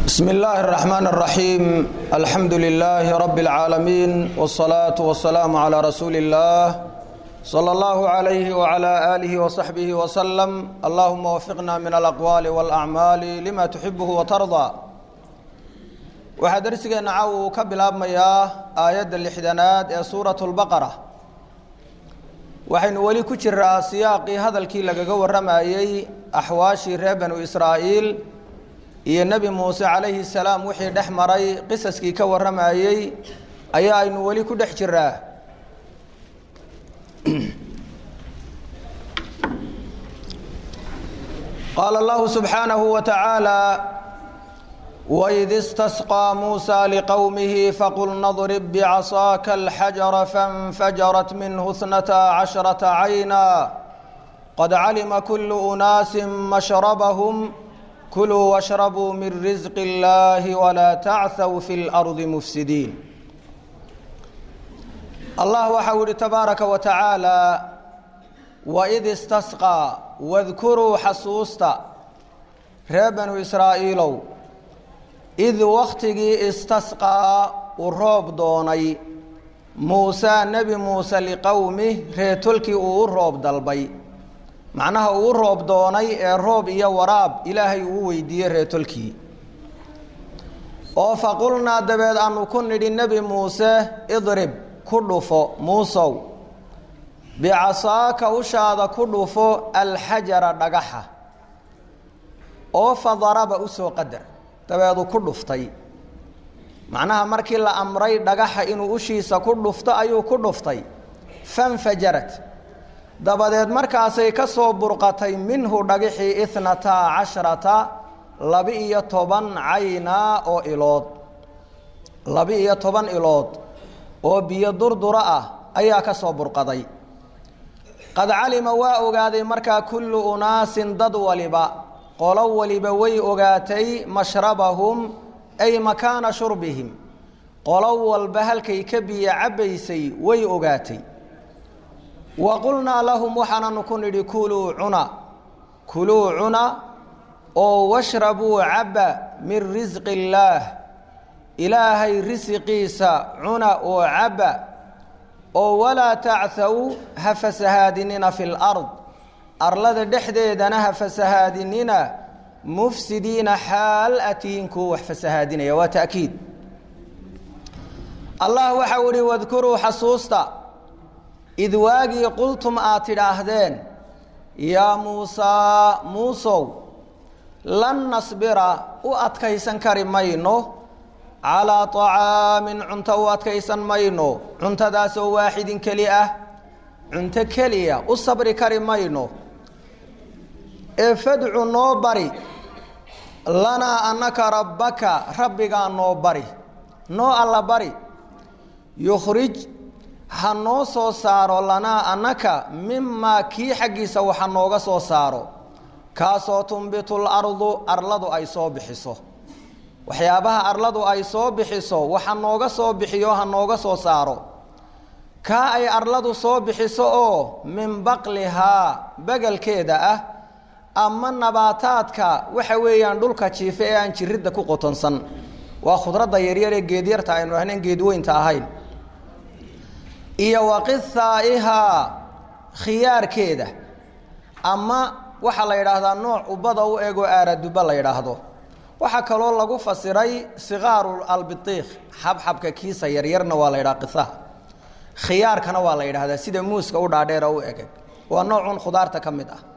بسم الله الرحمن الرحيم الحمد لله رب العالمين والصلاة والسلام على رسول الله صلى الله عليه وعلى آله وصحبه وسلم اللهم وفقنا من الأقوال والأعمال لما تحبه وترضى waxaa darsigeena caaw uu ka bilaabmayaa aayadda lixdanaad ee suuratu lbaqara waxaynu weli ku jiraa siyaaqii hadalkii lagaga warramayey axwaashii reer banu israa'iil iyo nebi muuse calayhi salaam wixii dhex maray qisaskii ka warramayey ayaa aynu weli ku dhex jiraa qaala allahu subxaanahu wa tacaala وإذ استسقى موسى لقومه فقلنا اضرب بعصاك الحجر فانفجرت منه اثنتا عشرة عينا قد علم كل أناس مشربهم كلوا واشربوا من رزق الله ولا تعثوا في الأرض مفسدين الله وحول تبارك وتعالى وإذ استسقى واذكروا حسوستا ريبن إسرائيلو id wakhtigii istasqaa uu roob doonay muusaa nebi muuse liqowmih reetolkii uu u roob dalbay macnaha uu u roob doonay ee roob iyo waraab ilaahay uu weydiiyey reetolkii oo faqulnaa dabeed aanu ku nidhi nebi muuse idrib ku dhufo muusow bicasaaka ushaada ku dhufo alxajara dhagaxa oo fadaraba usoo qadar dabeedu ku dhuftay macnaha markii la amray dhagaxa inuu ushiisa ku dhufto ayuu ku dhuftay fanfajarat dabadeed markaasay ka soo burqatay minhu dhagixii ihnataa casharata laba-iyo toban caynaa oo ilood laba-iyo toban ilood oo biyo durdura ah ayaa ka soo burqaday qad calima waa ogaaday markaa kullu unaasin dad waliba qolo waliba way ogaatay mashrabahum ay makaana shurbihim qolo walba halkay ka biyo cabbaysay way ogaatay wa qulnaa lahum waxaananu ku nidhi kuluu cuna kuluu cuna oo washrabuu cabba min risqi illaah ilaahay risiqiisa cuna oo cabba oo walaa tacthaw ha fasahaadinina fi lard arlada dhexdeedana ha fasahaadinina mufsidiina xaal atihiin kuwa wax fasahaadinaya waa ta'kiid allah waxau ihi wadkuruu xasuusta id waagii qultum aad tidhaahdeen yaa muusaa muusow lan nasbira u adkaysan kari mayno calaa طacaamin cunto u adkaysan mayno cuntadaasoo waaxidin keli ah cunto keliya u sabri kari mayno ee fadcu noo bari lanaa annaka rabbaka rabbigaa noo bari noo alla bari yukhrij ha noo soo saaro lanaa annaka mimaa kii xaggiisa waxa nooga soo saaro kaasoo tumbitu lardu arladu ay soo bixiso waxyaabaha arladu ay soo bixiso waxa nooga soo bixiyo ha nooga soo saaro kaa ay arladu soo bixiso oo min baqlihaa begelkeeda ah ama nabaataadka waxa weeyaan dhulka jiife ee aan jiridda ku qotonsan waa khudradda yaryar ee geedyarta aynu ahnayn geedweynta ahayn iyo waqithaa'ihaa khiyaarkeeda ama waxaa la yidhaahdaa nooc ubada u egoo aaraduba la yidhaahdo waxaa kaloo lagu fasiray sikaaru albitiikh xabxabka kiisa yaryarna waa la yidhaha qithaha khiyaarkana waa la yidhaahdaa sida muuska u dhaadheera u egeg waa noocun khudaarta ka mid ah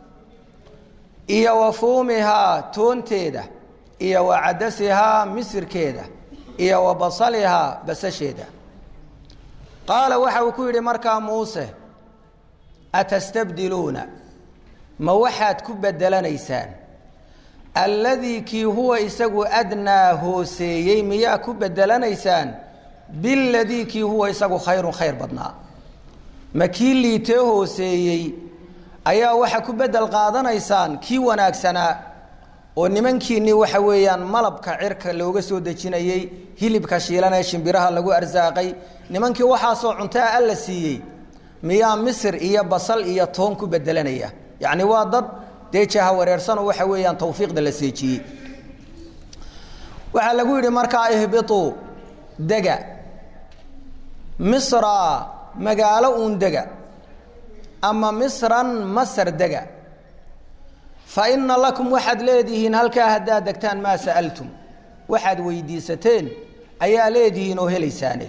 iyo wa fuumihaa toonteeda iyo wa cadasihaa misirkeeda iyo wa basalihaa basasheeda qaala waxa uu ku yidhi markaa muuse atastabdiluuna ma waxaad ku bedelanaysaan alladii kii huwa isagu adnaa hooseeyey miyaa ku bedelanaysaan biladii kii huwa isagu khayrun khayr badnaa ma kii liitee hooseeyey ayaa waxa ku bedel qaadanaysaan kii wanaagsanaa oo nimankiinii waxa weeyaan malabka cirka looga soo dejinayey hilibka shiilan ee shimbiraha lagu arsaaqay nimankii waxaasoo cuntaa alla siiyey miyaa misir iyo basal iyo toon ku bedelanaya yacni waa dad dee jaha wareersanoo waxa weeyaan tawfiiqda la seejiyey waxaa lagu yidhi markaa ihbituu dega misra magaalo uun dega ama misran masar dega fa ina lakum waxaad leedihiin halkaa haddaad degtaan maa sa'altum waxaad weydiisateen ayaa leedihiin oo helaysaane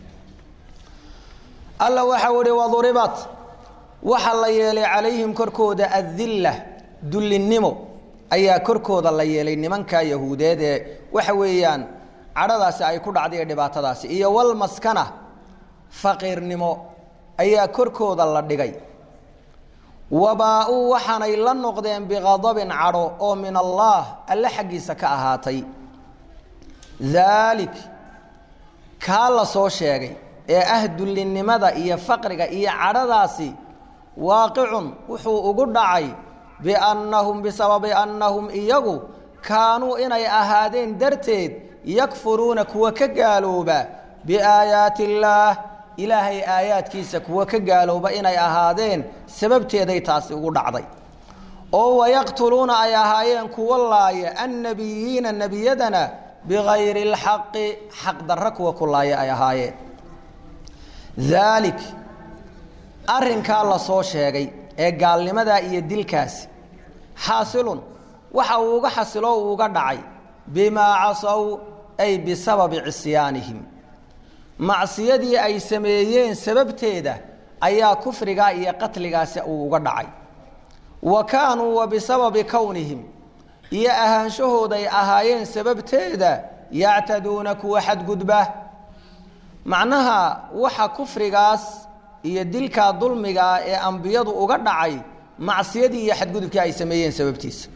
alla waxau ihi waduribat waxa la yeelay calayhim korkooda adilla dullinnimo ayaa korkooda la yeelay nimanka yahuudeed ee waxa weeyaan cadhadaasi ay ku dhacday ee dhibaatadaasi iyo walmaskana faqiirnimo ayaa korkooda la dhigay wabaa-uu waxaanay la noqdeen biqadabin cadho oo min allaah alle xaggiisa ka ahaatay daalik kaa la soo sheegay ee ah dullinnimada iyo faqriga iyo cadhadaasi waaqicun wuxuu ugu dhacay biannahum bisababi annahum iyagu kaanuu inay ahaadeen darteed yakfuruuna kuwa ka gaalooba biaayaati illaah ilaahay aayaadkiisa kuwa ka gaalooba inay ahaadeen sababteeday taasi ugu dhacday oo wayaqtuluuna ay ahaayeen kuwa laaya annabiyiina nebiyadana bigayri اlxaqi xaq darro kuwa ku laaya ay ahaayeen daalik arrinkaa la soo sheegay ee gaalnimadaa iyo dilkaasi xaasilun waxa uu uga xasilo uu uga dhacay bimaa casow ay bisababi cisyaanihim macsiyadii ay sameeyeen sababteeda ayaa kufrigaa iyo qatligaasi uu uga dhacay wa kaanuu wa bisababi kownihim iyo ahaanshahooday ahaayeen sababteeda yactaduuna kuwa xadgudba macnaha waxa kufrigaas iyo dilkaa dulmigaa ee ambiyadu uga dhacay macsiyadii iyo xadgudubkii ay sameeyeen sababtiisa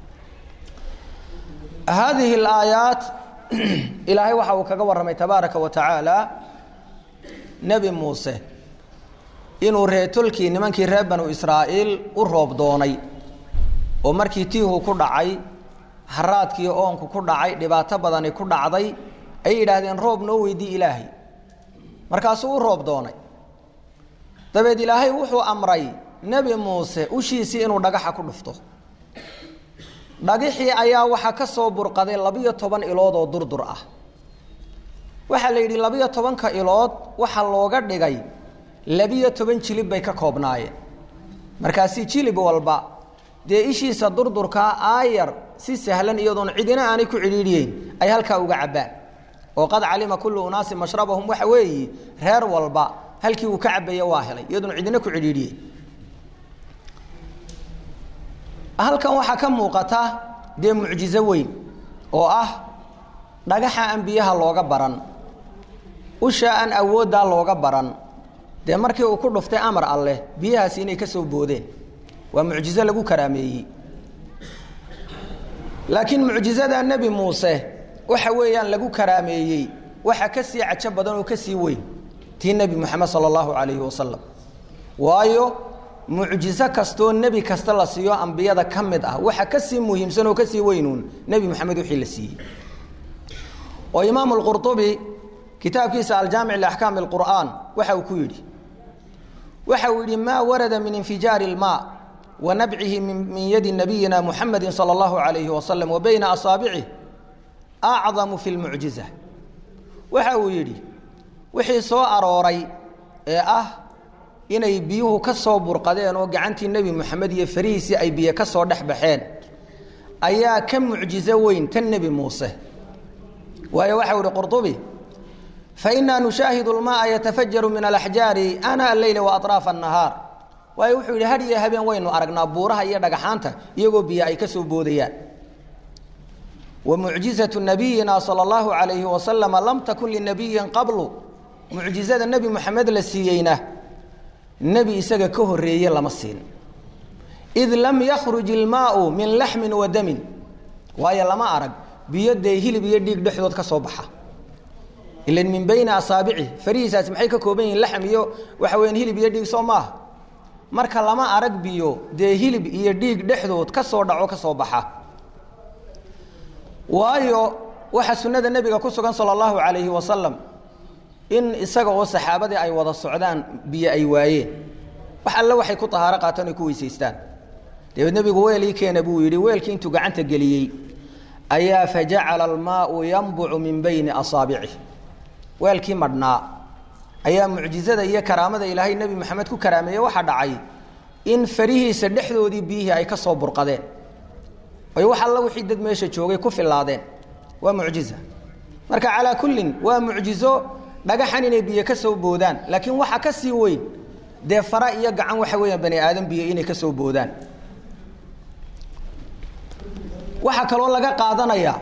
haadihi alaayaat ilaahay waxa uu kaga warramay tabaaraka wa tacaala nebi muuse inuu reetolkii nimankii reer banu israa'iil u roob doonay oo markii tiihu ku dhacay haraadkii oonku ku dhacay dhibaato badani ku dhacday ayay yidhaahdeen roob noo weydii ilaahay markaasuu u roob doonay dabeed ilaahay wuxuu amray nebi muuse ushiisii inuu dhagaxa ku dhufto dhagixii ayaa waxaa ka soo burqaday labiyo toban ilood oo durdur ah waxaa la yidhi labiyo tobanka ilood waxaa looga dhigay labiyo toban jilib bay ka koobnaayeen markaasi jilib walba dee ishiisa durdurkaa aayar si sahlan iyadoon cidina aanay ku cidhiidhiyeyn ay halkaa uga cabbaan oo qad calima kullu unaasin mashrabahum waxa weeyi reer walba halkii uu ka cabaya waa helay iyadoon cidina ku cidhiidhiyeyn halkan waxaa ka muuqata dee mucjizo weyn oo ah dhagaxa aan biyaha looga baran ushaa aan awooddaa looga baran dee markii uu ku dhuftay amar alleh biyahaasi inay ka soo boodeen waa mucjizo lagu karaameeyey laakiin mucjizada nebi muuse waxa weeyaan lagu karaameeyey waxa ka sii cajo badan oo ka sii weyn tii nebi moxamed sala allahu calayhi wasalam waayo mucjizo kastoo nebi kasta la siiyo ambiyada ka mid ah waxa ka sii muhiimsan oo ka sii weynuun nebi moxamed wixii la siiyey oo imaamu lqurطubi kitaabkiisa aljaamic liaxkaami اlqur'aan waxa uu ku yidhi waxa uu yidhi maa warada min infijaari اlmaa wa nabcihi min yadi nabiyina muxamedi salى اllahu alayhi wasalam wa bayna asaabicih acdamu fi lmucjiza waxa uu yidhi wixii soo arooray ee ah inay biyuhu ka soo burqadeen oo gacantii nebi moxamed iyo farihiisii ay biyo ka soo dhex baxeen ayaa ka mucjizo weyn tan nebi muuse waayo waxau ihi qurطubi fainaa nushaahidu اlmaaa yatafajaru min alaxjaari ana alleyla waaطraafa الnahaar waayo wuxuu yidhi had iyo habeen waynu aragnaa buuraha iyo dhagaxaanta iyagoo biyo ay ka soo boodayaan wa mucjizaةu nabiyina salى اllahu عalayhi wasalama lam takun linabiyin qablu mucjizada nebi moxamed la siiyeyna nebi isaga ka horeeye lama siin id lam yakhruj ilmaau min laxmin wa damin waayo lama arag biyo dee hilib iyo dhiig dhexdood ka soo baxa ilan min bayni asaabici farihiisaasi maxay ka kooban yihiin laxm iyo waxa weyaan hilib iyo dhiig soo maaha marka lama arag biyo dee hilib iyo dhiig dhexdood ka soo dhaco ka soo baxa waayo waxaa sunnada nebiga ku sugan sala allahu calayhi wasalam in isaga oo saxaabadii ay wada socdaan biyo ay waayeen wax alle waxay ku tahaaro qaataan ay ku weysaystaan dabeed nebigu weelii keena buu yidhi weelkii intuu gacanta geliyey ayaa fajacala almaau yanbucu min bayni asaabicih weelkii madhnaa ayaa mucjizada iyo karaamada ilaahay nebi maxamed ku karaameeye waxaa dhacay in farihiisa dhexdoodii biyihii ay ka soo burqadeen ay wax alla wixii dad meesha joogay ku filaadeen waa mucjiza marka calaa kullin waa mucjizo dhagaxan inay biyo ka soo boodaan laakiin waxa ka sii weyn dee fara iyo gacan waxa weeyaan bani aadam biyo inay ka soo boodaan waxaa kaloo laga qaadanayaa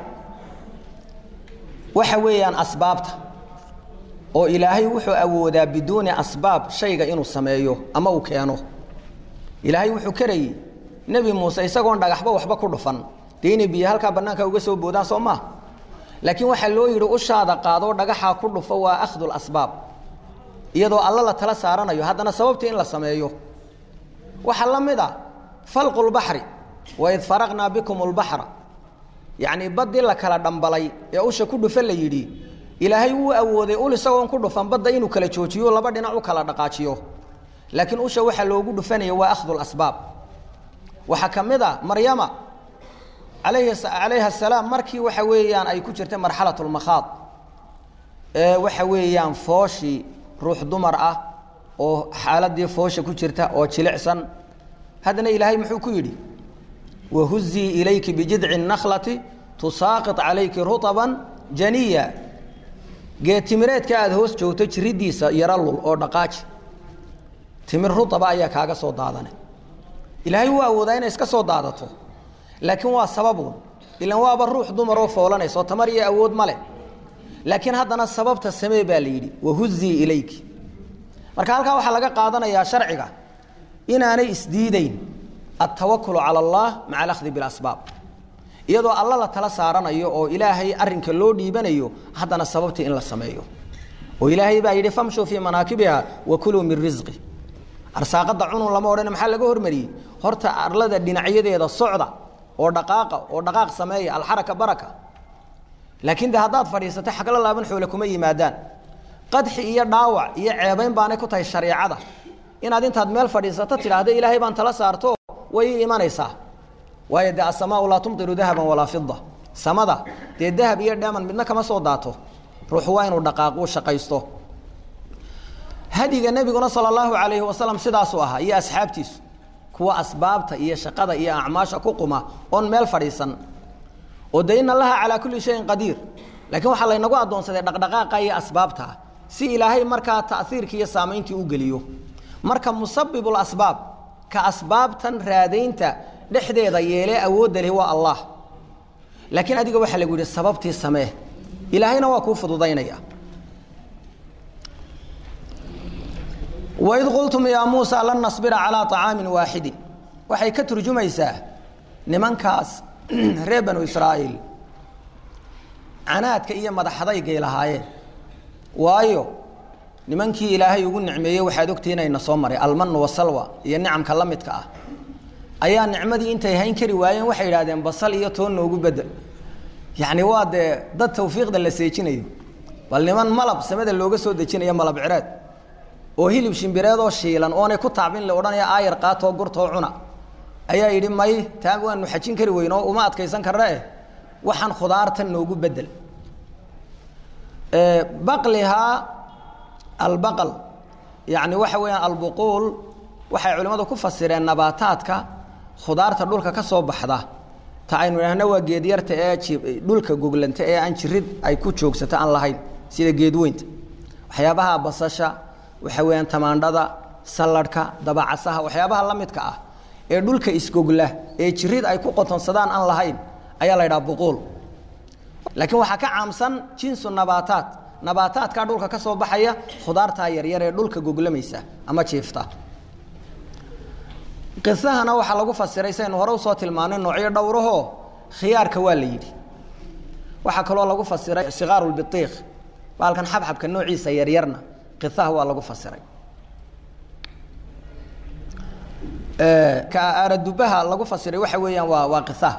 waxa weeyaan asbaabta oo ilaahay wuxuu awoodaa biduuni asbaab shayga inuu sameeyo ama uu keeno ilaahay wuxuu karayey nebi muuse isagoon dhagaxba waxba ku dhufan dee inay biyo halkaa bannaanka uga soo boodaan soo maaha laakiin waxaa loo yidhi ushaada qaadoo dhagaxaa ku dhufo waa akhdu lasbaab iyadoo alla la tala saaranayo haddana sababtii in la sameeyo waxaa la mid a falqu lbaxri waid faraqnaa bikum lbaxra yacnii baddii la kala dhambalay ee usha ku dhufa la yidhi ilaahay wuu awooday ul isagoon ku dhufan badda inuu kala joojiyo laba dhinac u kala dhaqaajiyo laakiin usha waxaa loogu dhufanaya waa akhdu lasbaab waxaa ka mid a maryama alayhi calayha asalaam markii waxa weeyaan ay ku jirtay marxalat lmakhaad ee waxa weeyaan fooshii ruux dumar ah oo xaaladii foosha ku jirta oo jilicsan haddana ilaahay muxuu ku yidhi wahuzii ilayki bijidci nakhlati tusaaqit calayki rutaban janiya geetimireedka aada hoos joogto jiridiisa yaro lul oo dhaqaaji timir rutaba ayaa kaaga soo daadane ilaahay wuu awoodaa inay iska soo daadato laakiin waa sababuun ilan waaba ruux dumaroo foolanayso tamar iyo awood ma leh laakiin haddana sababta samee baa la yidhi wahuzii ilayki marka halkaa waxaa laga qaadanayaa sharciga inaanay isdiideyn altawakulu cala allah maca alakhdi bilasbaab iyadoo alla la tala saaranayo oo ilaahay arinka loo dhiibanayo haddana sababtii in la sameeyo oo ilaahay baa yidhi famshuu fii manaakibiha wa kuluu min risqi arsaaqada cunun lama odhan maxaa laga hormariyey horta arlada dhinacyadeeda socda oo dhaqaaqa oo dhaqaaq sameeya alxaraka baraka laakiin de haddaad fadhiisato xagla laaban xoole kuma yimaadaan qadxi iyo dhaawac iyo ceebayn baanay ku tahay shareecada inaad intaad meel fadhiisato tidhaahda ilaahay baan tala saarto way ii imanaysaa waayo dee asamaau laa tumtiru dahaban walaa fida samada dee dahab iyo dheeman midna kama soo daato ruuxu waa inuu dhaqaaqu shaqaysto hadiga nebiguna sala allahu calayhi wasalam sidaasuu ahaa iyo asxaabtiisu kuwa asbaabta iyo shaqada iyo acmaasha ku quma oon meel fadhiisan oo de in allaha calaa kulli shayin qadiir laakiin waxaa laynagu addoonsaday dhaqdhaqaaqa iyo asbaabta si ilaahay markaa taiirkii iyo saamayntii u geliyo marka musabibul asbaab ka asbaabtan raadaynta dhexdeeda yeelee awoodda leh waa allah laakiin adiga waxaa lagu yidhi sababtii samee ilaahayna waa kuu fududaynaya waid qultum yaa muusa lan nasbira calaa طacaamin waaxidin waxay ka turjumaysaa nimankaas reer banu israa'iil canaadka iyo madaxadaygay lahaayeen waayo nimankii ilaahay ugu nicmeeyey waxaad ogtihi inayna soo maray almanu wasalwa iyo nicamka la midka ah ayaa nicmadii intay hayn kari waayeen waxay yidhahdeen basal iyo toon noogu bedel yacni waa dee dad tawfiiqda la seejinayo bal niman malab samada looga soo dejinayo malab cireed oo hilib shimbireedoo shiilan oonay ku taabin la odhanaya aayar qaatoo gurtoo cuna ayaa yidhi may taa waanu xajin kari weyn oo uma adkaysan karna eh waxaan khudaartan noogu bedel baqlihaa albaqal yacni waxa weeyaan albuquul waxay culimmadu ku fasireen nabaataadka khudaarta dhulka ka soo baxda ta aynu idhaahna waa geedyarta ee dhulka goglanta ee aan jirid ay ku joogsato aan lahayn sida geedweynta waxyaabaha basasha waxa weeyaan tamaandhada salladhka dabacasaha waxyaabaha la midka ah ee dhulka isgogla ee jirid ay ku qotonsadaan aan lahayn ayaa la ydhaha buquul laakiin waxaa ka caamsan jinsu nabaataat nabaataadkaa dhulka ka soo baxaya khudaartaa yaryar ee dhulka goglamaysa ama jiifta qisahana waxaa lagu fasiray saynu hore usoo tilmaanay noocyo dhowrahoo khiyaarka waa la yidhi waxaa kaloo lagu fasiray sikaaru lbiiq baalkan xabxabka noociisa yaryarna qisaha waa lagu fasiray ka aaradubaha lagu fasiray waxa weeyaan waa waa qisaha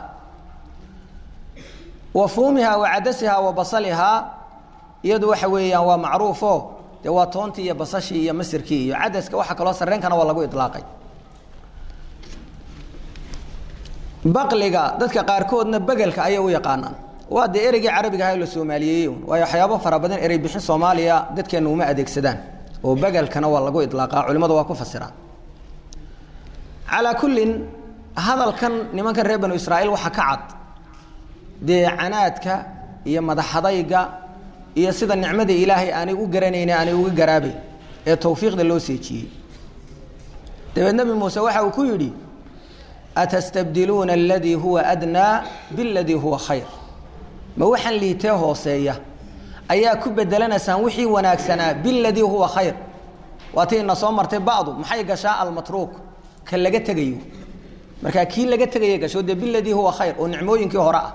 wa fuumiha wa cadasiha wa basalihaa iyadu waxa weeyaan waa macruufo dee waa toontii iyo basashii iyo masirkii iyo cadaska waxa kaloo sareenkana waa lagu ilaaqay baqliga dadka qaarkoodna begelka ayay u yaqaanaan waa dee ereygii carabiga ahaa la soomaaliyeeyey un waayo waxyaabo fara badan erey bixin soomaaliya dadkeenna uma adeegsadaan oo begelkana waa lagu idlaaqaa culimmadu waa ku fasiraan calaa kullin hadalkan nimankan reer banu israa'iil waxaa ka cad dee canaadka iyo madaxadayga iyo sida nicmada ilaahay aanay u garanayne aanay uga garaabayn ee tawfiiqda loo seejiyey dabeed nebi muuse waxa uu ku yidhi atastabdiluuna aladii huwa adnaa biladii huwa khayr ma waxaan liitee hooseeya ayaa ku bedelanaysaan wixii wanaagsanaa biladii huwa khayr waatii ina soo martay bacdu maxay gashaa almatruuk ka laga tegayo markaa kii laga tegaya gasho dee biladii huwa khayr oo nicmooyinkii hore ah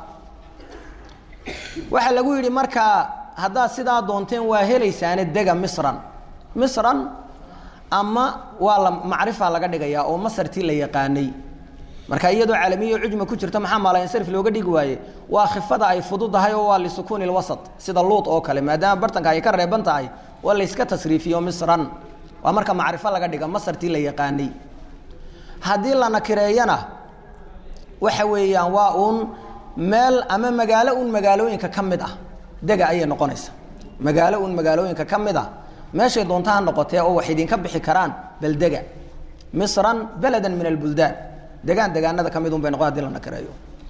waxaa lagu yidhi markaa haddaad sidaa doonteen waa helaysaane dega misran misran ama waa la macrifa laga dhigayaa oo masartii la yaqaanay marka iyadoo calamiyo cujma ku jirta maxaa maalansarif looga dhigi waaye waa khifada ay fududahay oo waa lisukuuni lwasat sida luud oo kale maadaama bartanka ay ka reeban tahay waa layska tasriifiyo misran waa marka macrifo laga dhiga masartii la yaqaanay haddii la nakireeyana waxa weeyaan waa uun meel ama magaalo un magaalooyinka ka mid ah dega ayay noqonaysa magaalo un magaalooyinka ka mid ah meeshay doonta ha noqotee oo wax idinka bixi karaan bal dega misran beladan min albuldaan degaan degaanada ka mid un bay noqon hadii la nakireeyo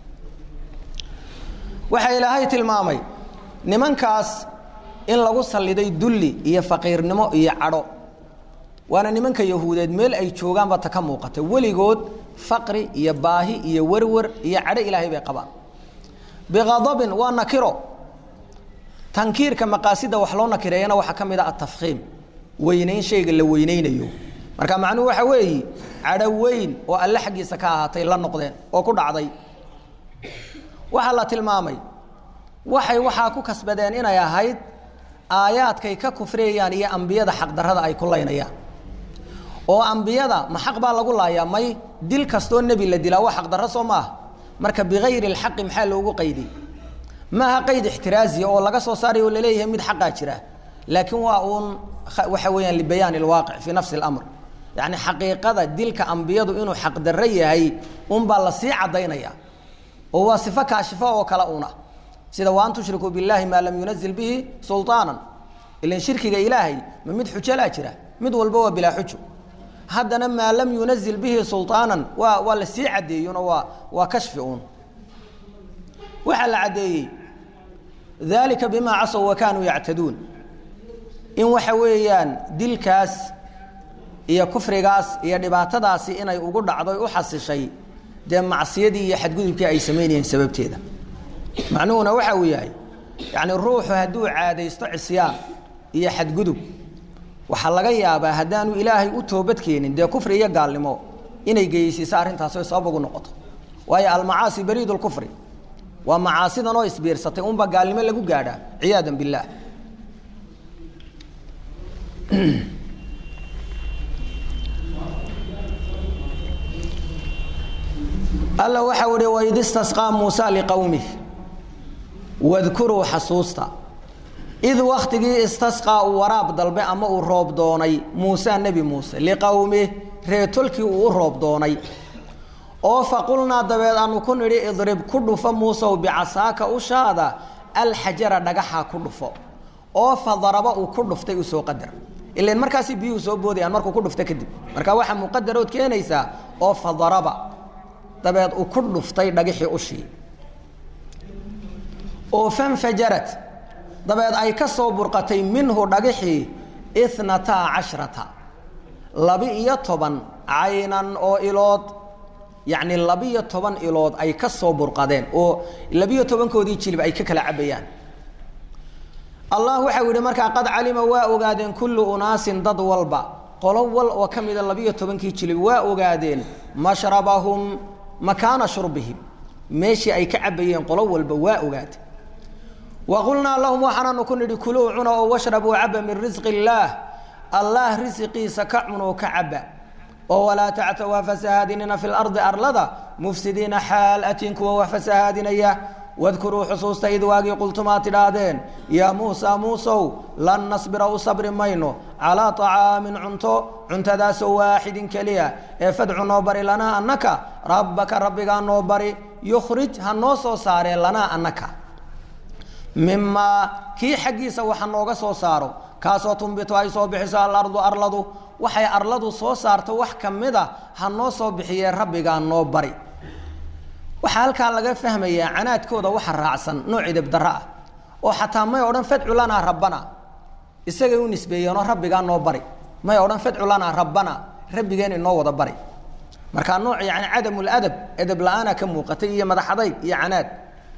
waxaa ilaahay tilmaamay nimankaas in lagu salliday dulli iyo faqiirnimo iyo cadho waana nimanka yahuudeed meel ay joogaanba ta ka muuqata weligood faqri iyo baahi iyo werwer iyo cadho ilaahay bay qabaan biqadabin waa nakiro tankiirka maqaasida wax loo nakireeyana waxaa ka mid a atafkiim weynayn shayga la weynaynayo marka macnuhu waxa weeyi cadho weyn oo alle xaggiisa ka ahaatay la noqdeen oo ku dhacday waxaa la tilmaamay waxay waxaa ku kasbadeen inay ahayd aayaadkay ka kufriyayaan iyo ambiyada xaqdarrada ay ku laynayaan oo ambiyada ma xaq baa lagu laayaa may dil kastoo nebi la dilaa waa xaqdarro soo maaha marka bikayri lxaqi maxaa loogu qayday maaha qayd ixtiraaziya oo laga soo saaray oo laleeyahay mid xaqaa jira laakiin waa uun waxa weeyaan libayaan ilwaaqic fii nafsi اlamr yacni xaqiiqada dilka ambiyadu inuu xaqdarro yahay unbaa lasii caddaynaya oo waa sifo kaashifo oo kale una sida wa an tushrikuu biاllahi maa lam yunazil bihi sulطaanan ilan shirkiga ilaahay ma mid xujalaa jira mid walba waa bilaa xujo haddana maa lam yunazil bihi sulطaanan waa waa lasii caddeeyuno waa waa kashfi uun waxaa la caddeeyey dalika bimaa casow wa kaanuu yactaduun in waxa weeyaan dilkaas iyo kufrigaas iyo dhibaatadaasi inay ugu dhacdoy u xasishay dee macsiyadii iyo xadgudubkii ay samaynayeen sababteeda macnuhuna waxa uu yahay yacni ruuxu hadduu caadaysto cisyaan iyo xadgudub waxaa laga yaabaa haddaanu ilaahay u toobad keenin dee kufri iyo gaalnimo inay geysiiso arrintaas oy sabab ugu noqoto waayo almacaasi bariid lkufri waa macaasidan oo isbiirsatay unba gaalnimo lagu gaadhaa ciyaada biاllah alla waxa uhi waid istasqaa muusa liqowmih wadkuruu xasuusta id waktigii istasqaa uu waraab dalbe ama uu roob doonay muuse nebi muuse liqowmih reetolkii uu u roob doonay oo faqulnaa dabeed aanu ku nidhi idrib ku dhufo muusow bicasaaka ushaada alxajara dhagaxa ku dhufo oo fadaraba uu ku dhuftay usoo qadar ilan markaasi biyuhu soo boodayaan markuu ku dhufto kadib marka waxaa muqadarood keenaysaa oo fadaraba dabeed uu ku dhuftay dhagixii ushii oo fanfajarat dabeed ay ka soo burqatay minhu dhagixii inataa cashrata laba-iyo toban caynan oo ilood yacni labiyo toban ilood ay ka soo burqadeen oo labiyo tobankoodii jilib ay ka kala cabayaan allah waxau yihi markaa qad calima waa ogaadeen kullu unaasin dad walba qolo wal oo ka mida labiyo tobankii jilib waa ogaadeen mashrabahum makaana shurbihim meeshii ay ka cabayeen qolo walba waa ogaade wa qulnaa lahum waxaanaanu ku nidhi kuluu cuna oo washrabuu caba min risqi illaah allah risiqiisa ka cunoo ka caba oo walaa tactaw ha fasahaadinina fi lardi arlada mufsidiina xaal atin kuwa wax fasahaadinaya wadkuruu xusuusta id waagii qultumaa tidhaahdeen yaa muusaa muusow lan nasbira u sabri mayno calaa طacaamin cunto cuntadaasoo waaxidin keliya ee fadcu noo bari lanaa annaka rabbaka rabbigaa noo bari yukhrij ha noo soo saaree lanaa annaka mimaa kii xaggiisa waxa nooga soo saaro kaasoo tumbitu ay soo bixiso alardu arladu waxay arladu soo saarto wax ka mid a ha noo soo bixiyee rabbigaa noo bari waxaa halkaa laga fahmayaa canaadkooda waxa raacsan nooc idibdaro ah oo xataa may odhan fadcu lanaa rabbana isagay u nisbeeyeenoo rabbigaa noo bari may odhan fadcu lanaa rabbana rabbigeen inoo wada bari markaa nooc yani cadamuladab edeb la-aana ka muuqatay iyo madaxadayg iyo canaad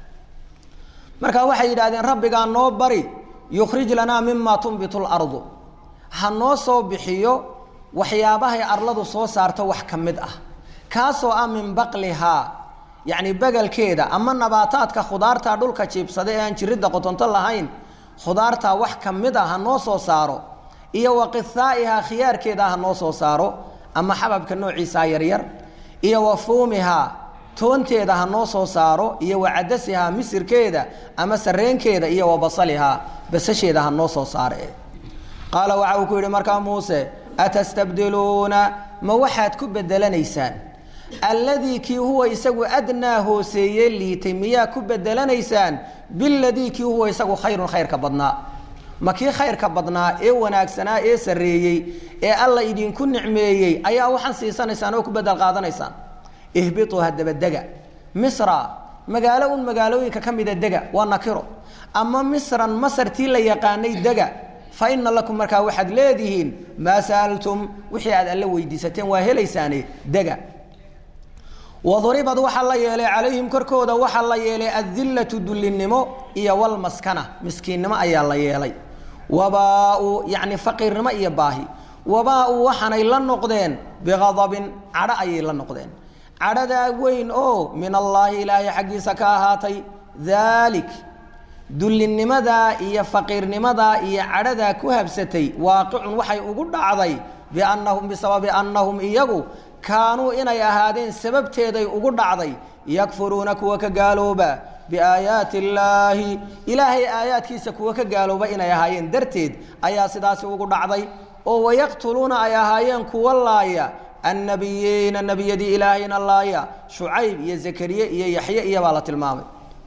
marka waxay yidhahdeen rabbigaa noo bari yukhrij lanaa mima tunbitu lardu ha noo soo bixiyo waxyaabahay arladu soo saarto wax ka mid ah kaasoo ah min baqlihaa yacni begelkeeda ama nabaataadka khudaarta dhulka jiibsada ee aan jiridda qotonto lahayn khudaartaa wax ka mid a ha noo soo saaro iyo wa qihaa'ihaa khiyaarkeeda ha noo soo saaro ama xababka noociisaa yaryar iyo wa fuumihaa toonteeda ha noo soo saaro iyo wa cadasihaa misirkeeda ama sareenkeeda iyo wa basalihaa basasheeda ha noo soo saare qaala waxa uu ku yidhi markaa muuse atastabdiluuna ma waxaad ku bedelanaysaan alladii kii huwa isagu adnaa hooseeye liitay miyaa ku bedelanaysaan biladii kii huwa isagu khayrun khayrka badnaa ma kii khayrka badnaa ee wanaagsanaa ee sarreeyey ee alla idinku nicmeeyey ayaa waxaan siisanaysaan oo ku bedel qaadanaysaan ihbituu haddaba dega misra magaalo un magaalooyinka ka mida dega waa nakiro ama misran masartii la yaqaanay dega fa ina lakum markaa waxaad leedihiin maa sa'altum wixii aad alla weydiisateen waa helaysaane dega waduribad waxaa la yeelay calayhim korkooda waxaa la yeelay adillatu dullinimo iyo walmaskana miskiinnimo ayaa la yeelay wabaa-u yacni faqiirnimo iyo baahi wabaa-u waxaanay la noqdeen biqadabin cadho ayay la noqdeen cadhadaa weyn oo min allaahi ilaahay xaggiisa ka ahaatay daalik dullinnimadaa iyo faqiirnimadaa iyo cadhadaa ku habsatay waaqicun waxay ugu dhacday biannahum bisababi annahum iyagu kaanuu inay ahaadeen sababteeday ugu dhacday yakfuruuna kuwa ka gaalooba biaayaati illaahi ilaahay aayaadkiisa kuwa ka gaalooba inay ahaayeen darteed ayaa sidaasi ugu dhacday oo wayaqtuluuna ay ahaayeen kuwa laaya annabiyiina nebiyadii ilaahayna laaya shucayb iyo zakariye iyo yaxye iyobaa la tilmaamay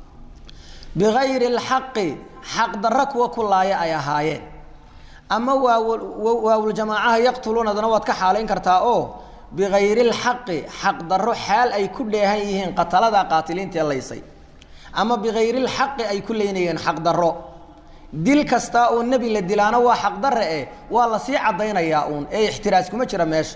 bigayri alxaqi xaq darro kuwa ku laaya ay ahaayeen ama waawuljamaacaha yaqtuluunadana waad ka xaalayn kartaa oo bigayri lxaqi xaq darro xaal ay ku dheehan yihiin qatalada qaatiliintaee laysay ama bigayri lxaqi ay ku leynayeen xaq darro dil kastaa oo nebi la dilaana waa xaq darre eh waa lasii caddaynayaa uun ee ixtiraas kuma jira meesha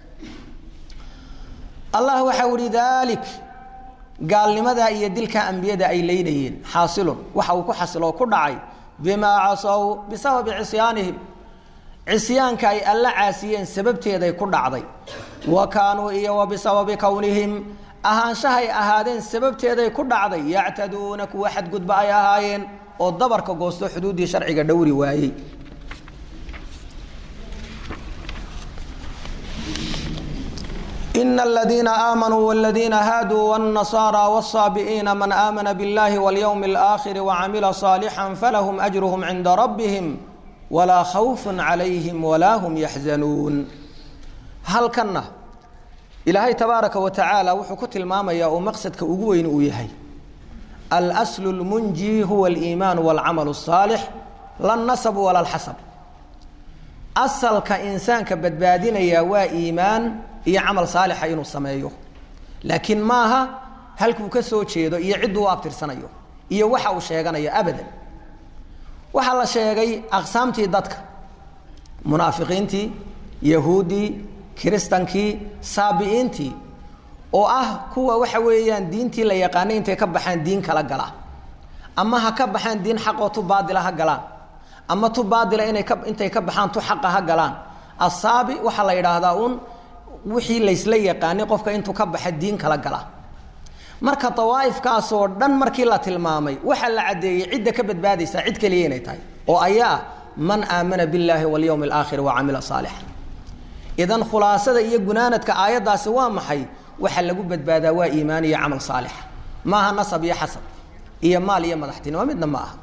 allah waxau ihi daalik gaalnimadaa iyo dilka ambiyada ay leynayeen xaasilun waxa uu ku xasiloo ku dhacay bimaa casow bisababi cisyaanihim cisyaanka ay alla caasiyeen sababteeday ku dhacday wa kaanuu iyo wa bisababi kownihim ahaanshahay ahaadeen sababteeday ku dhacday yactaduuna kuwa xadgudba ay ahaayeen oo dabarka goosto xuduuddii sharciga dhowri waayey ina aladiina aamanuu wladiina haaduu wاnnasaara wالsaabi'iina man aamana biاllahi wاlyowmi اlآakhiri wacamila صaalixا falahum ajruhum cinda rabbihim walaa khawfun calayhim walaa hum yaxzanuun halkanna ilaahay tabaaraka wa tacaala wuxuu ku tilmaamayaa oo maqsadka ugu weyn uu yahay alslu lmunji huwa aliimaanu walcamalu الsaalix la nasab wala lxasab asalka insaanka badbaadinaya waa iimaan iyo camal saalixa inuu sameeyo laakiin maaha halkuu ka soo jeedo iyo cidduu u abtirsanayo iyo waxa uu sheeganayo abadan waxaa la sheegay aqsaamtii dadka munaafiqiintii yahuuddii kiristankii saabi'iintii oo ah kuwa waxa weeyaan diintii la yaqaanay intay ka baxaan diin kala gala ama ha ka baxaan diin xaqoo tu baadila ha galaan ama tu baadila inay ka intay ka baxaan tu xaqa ha galaan asaabi waxaa la yidhaahdaa uun wixii laysla yaqaanay qofka intuu ka baxa diin kala gala marka dawaa'ifkaasoo dhan markii la tilmaamay waxaa la caddeeyey cidda ka badbaadaysaa cid keliya inay tahay oo ayaa man aamana billaahi walyowmi alaakhiri wa camila saalixa idan khulaasada iyo gunaanadka aayaddaasi waa maxay waxa lagu badbaadaa waa iimaan iyo camal saalixa maaha nasab iyo xasab iyo maal iyo madaxtinimo midna ma aha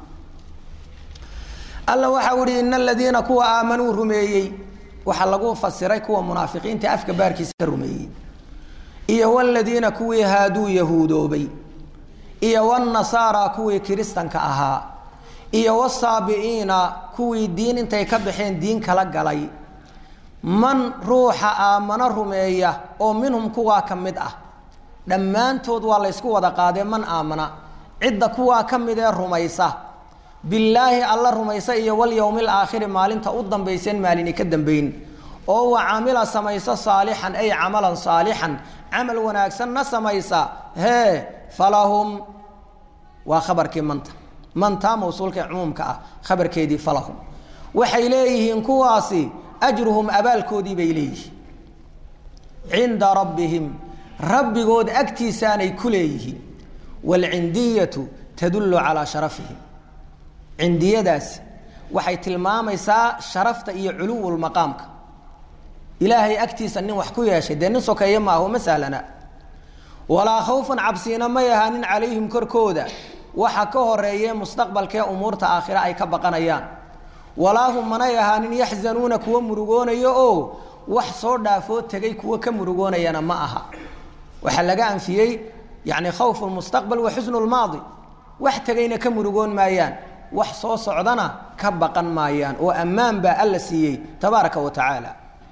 alla waxa uhi ina aladiina kuwa aamanuu rumeeyey waxaa lagu fasiray kuwa munaafiqiinta afka baarkiisa ka rumeeyey iyo wladiina kuwii haaduu yahuudoobay iyo wnasaara kuwii kiristanka ahaa iyo wsaabi'iina kuwii diin intay ka baxeen diin kala galay man ruuxa aamano rumeeya oo minhum kuwaa ka mid ah dhammaantood waa laysku wada qaadee man aamana cidda kuwaa ka mid ee rumaysa billaahi alla rumaysa iyo walyowmi alaakhiri maalinta u dambayseen maalini ka dambayn oo wa camila samaysa saalixan ay camalan saalixan camal wanaagsanna samaysa hee falahum waa khabarkii manta mantaa mawsuulka cumuumka ah khabarkeedii falahum waxay leeyihiin kuwaasi ajruhum abaalkoodii bay leeyihiin cinda rabbihim rabbigood agtiisaanay ku leeyihiin waalcindiyatu tadullu calaa sharafihim cindiyadaasi waxay tilmaamaysaa sharafta iyo culuwulmaqaamka ilaahay agtiisa nin wax ku yeeshay dee nin sokeeye maaho ma sahlana walaa khawfan cabsiina may ahaanin calayhim korkooda waxa ka horeeye mustaqbalkee umuurta aakhire ay ka baqanayaan walaa hum manay ahaanin yaxzanuuna kuwa murugoonayo oo wax soo dhaafoo tegay kuwa ka murugoonayana ma aha waxaa laga anfiyey yani khawfu lmustaqbal wa xusnu lmaadi wax tegayna ka murugoon maayaan wax soo socdana ka baqan maayaan oo ammaan baa alla siiyey tabaaraka wa tacaala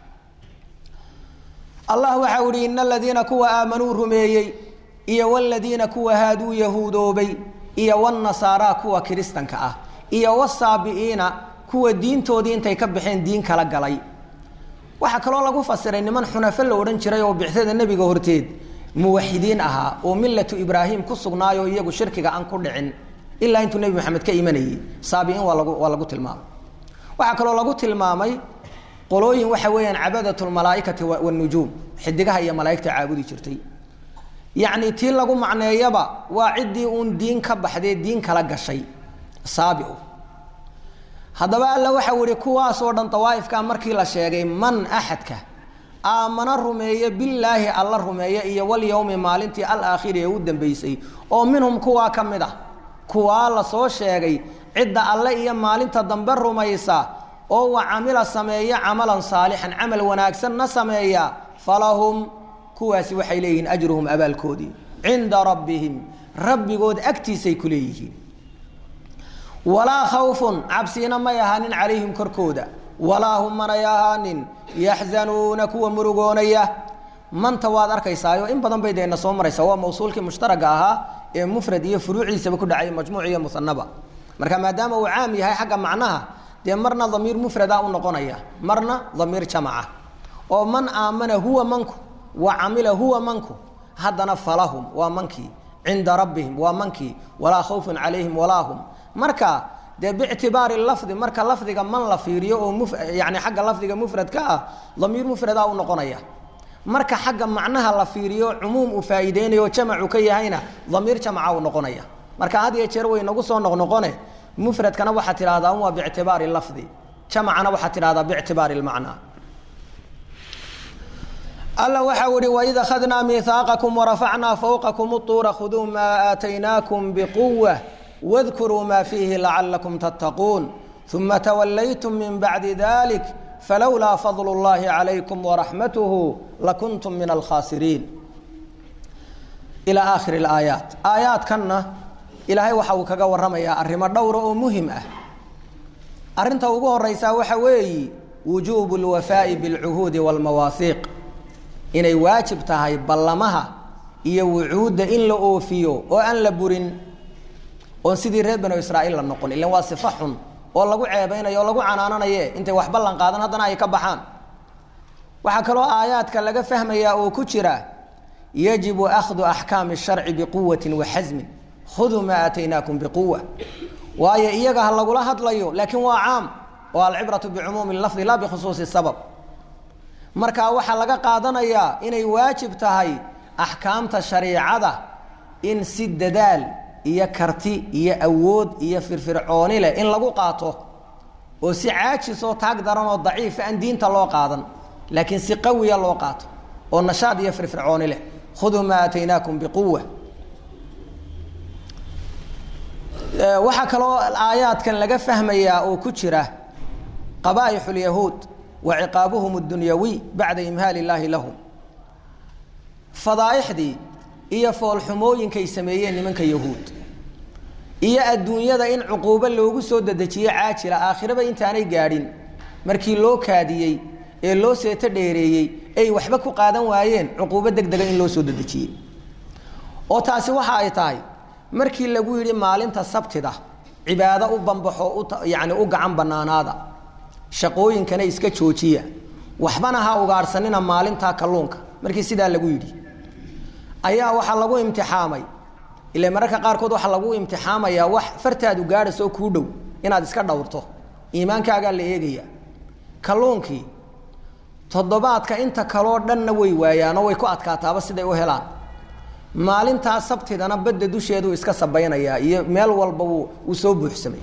allah waxa u ihi ina aladiina kuwa aamanuu rumeeyey iyo wladiina kuwa haaduu yahuudoobay iyo wnasaara kuwa kiristanka ah iyo wsaabi'iina kuwa diintoodii intay ka baxeen diin kala galay waxaa kaloo lagu fasiray niman xunafo la odhan jiray oo bixtada nebiga horteed muwaxidiin ahaa oo millatu ibraahim ku sugnaayo iyagu shirkiga aan ku dhicin ilaa intuu nebi maxamed ka imanayey saabi'iin waa lagu waa lagu tilmaamay waxaa kaloo lagu tilmaamay qolooyin waxa weeyaan cabadat lmalaaikati wnujuum xidigaha iyo malaaigta caabudi jirtay yacni tii lagu macneeyaba waa ciddii uun diin ka baxdee diin kala gashay saabi haddaba alla waxau ihi kuwaasoo dhan dawaaifka markii la sheegay man axadka aamana rumeeye bilaahi alla rumeeye iyo walyowmi maalintii alaakhiri ee u dambeysay oo minhum kuwaa ka mid ah kuwaa lasoo sheegay cidda alle iyo maalinta dambe rumaysa oo wa camila sameeya camalan saalixan camal wanaagsanna sameeya falahum kuwaasi waxay leeyihiin ajruhum abaalkoodii cinda rabbihim rabbigood agtiisay ku leeyihiin walaa khawfun cabsiina may ahaanin calayhim korkooda walaa hum manay ahaanin yaxzanuuna kuwa murugoonaya manta waad arkaysaayo in badan bay deena soo maraysa waa mawsuulkii mushtaraga ahaa ee mufrad iyo furuuciisaba ku dhacay majmuuc iyo musanaba marka maadaama uu caam yahay xagga macnaha dee marna damiir mufrada u noqonaya marna damiir jamaca oo man aamana huwa manku wa camila huwa manku haddana falahum waa mankii cinda rabbihim waa mankii walaa khawfun calayhim walaa hum marka dee bictibaari lafdi marka lafdiga man la fiiriyo oo muf yani xagga lafdiga mufradka ah damiir mufrada u noqonaya marka xagga macnaha la fiiriyo cumuum uu faa'iideynayo jamacu ka yahayna damiir jamaca u noqonaya marka had iyo jeer way nagu soo noqnoqone mufradkana waxaad tidhahdaa waa bictibaari lafdi jamacana waxaad tidhahdaa bictibaari lmacnaa alla waxa uhi waid akhadnaa miihaaqakum warafacnaa fawqakum utuura khuduu maa aataynaakum biquwa wadkuruu maa fiihi lacalakum tattaquun uma tawallaytum min bacdi dalik falowlaa fadlu اllahi calaykum waraxmatuhu lakuntum min alkhaasiriin ilaa aakhiri alaayaat aayaadkanna ilaahay waxa uu kaga warramayaa arrimo dhowra oo muhim ah arrinta ugu horeysaa waxa weeyi wujuubu lwafaa'i bilcuhuudi waalmawaahiiq inay waajib tahay ballamaha iyo wucuudda in la oofiyo oo aan la burin oon sidii reer banu israa'iil la noqon ilan waa sifa xun oo lagu ceebeynayo oo lagu canaananaye intay wax ballan qaadan haddana ay ka baxaan waxaa kaloo aayaadka laga fahmayaa oo ku jira yajibu akhdu axkaami sharci biquwatin wa xasmin khuduu maa aataynaakum biquwa waayo iyaga ha lagula hadlayo laakiin waa caam oo alcibratu bicumuumi lafdi laa bikhusuusi sabab marka waxaa laga qaadanayaa inay waajib tahay axkaamta shariicada in si dadaal iyo karti iyo awood iyo firfircooni leh in lagu qaato oo si caajis oo taag daran oo daciifa aan diinta loo qaadan laakiin si qawiya loo qaato oo nashaad iyo firfircooni leh khuduu maa aataynaakum biquwa waxaa kaloo aayaadkan laga fahmayaa oo ku jira qaba'ixu lyahuud wa ciqaabuhum اdunyawiy bacda imhaal illaahi lahum fadaa'ixdii iyo foolxumooyinkay sameeyeen nimanka yahuud iyo adduunyada in cuquubo loogu soo dedejiyo caajila aakhiraba intaanay gaadhin markii loo kaadiyey ee loo seeto dheereeyey ay waxba ku qaadan waayeen cuquubo deg dega in loo soo dedejiyey oo taasi waxa ay tahay markii lagu yidhi maalinta sabtida cibaado u bambaxo u yacni u gacan bannaanaada shaqooyinkana iska joojiya waxbana ha ugaadhsanina maalintaa kalluunka markii sidaa lagu yidhi ayaa waxaa lagu imtixaamay ila mararka qaarkood waxaa lagu imtixaamayaa wax fartaadu gaadhaysoo kuu dhow inaad iska dhowrto iimaankaagaa la eegaya kalluunkii toddobaadka inta kaloo dhanna way waayaanoo way ku adkaataaba siday u helaan maalintaa sabtidana badda dusheeduu iska sabaynayaa iyo meel walba wuu uu soo buuxsamay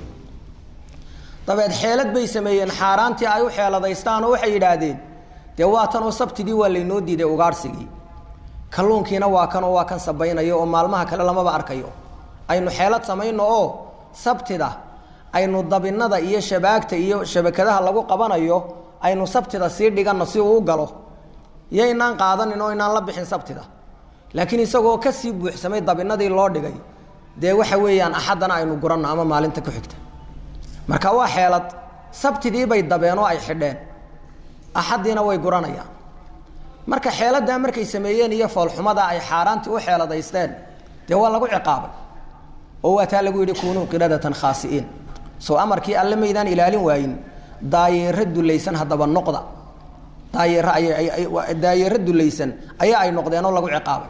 dabeed xeelad bay sameeyeen xaaraantii ay u xeeladaystaan oo waxay yidhaahdeen dee waa tan oo sabtidii waa laynoo diiday ugaadhsigii kalluunkiina waa kan oo waa kan sabaynayo oo maalmaha kale lamaba arkayo aynu xeelad samayno oo sabtida aynu dabinada iyo shabaagta iyo shabakadaha lagu qabanayo aynu sabtida sii dhiganno si uu u galo iyo inaan qaadanin oo inaan la bixin sabtida laakiin isagoo kasii buuxsamay dabinadii loo dhigay dee waxa weeyaan axaddana aynu guranno ama maalinta ku xigta marka waa xeelad sabtidii bay dabeen oo ay xidheen axaddiina way guranayaan marka xeeladdaa markay sameeyeen iyo foolxumada ay xaaraantii u xeeladaysteen dee waa lagu ciqaabay oo waa taa lagu yidhi kunuu qiradatan khaasi'iin soo amarkii alle maydaan ilaalin waayin daayeero dulaysan haddaba noqda daayeero ayay daayeero dulaysan ayaa ay noqdeen oo lagu ciqaabay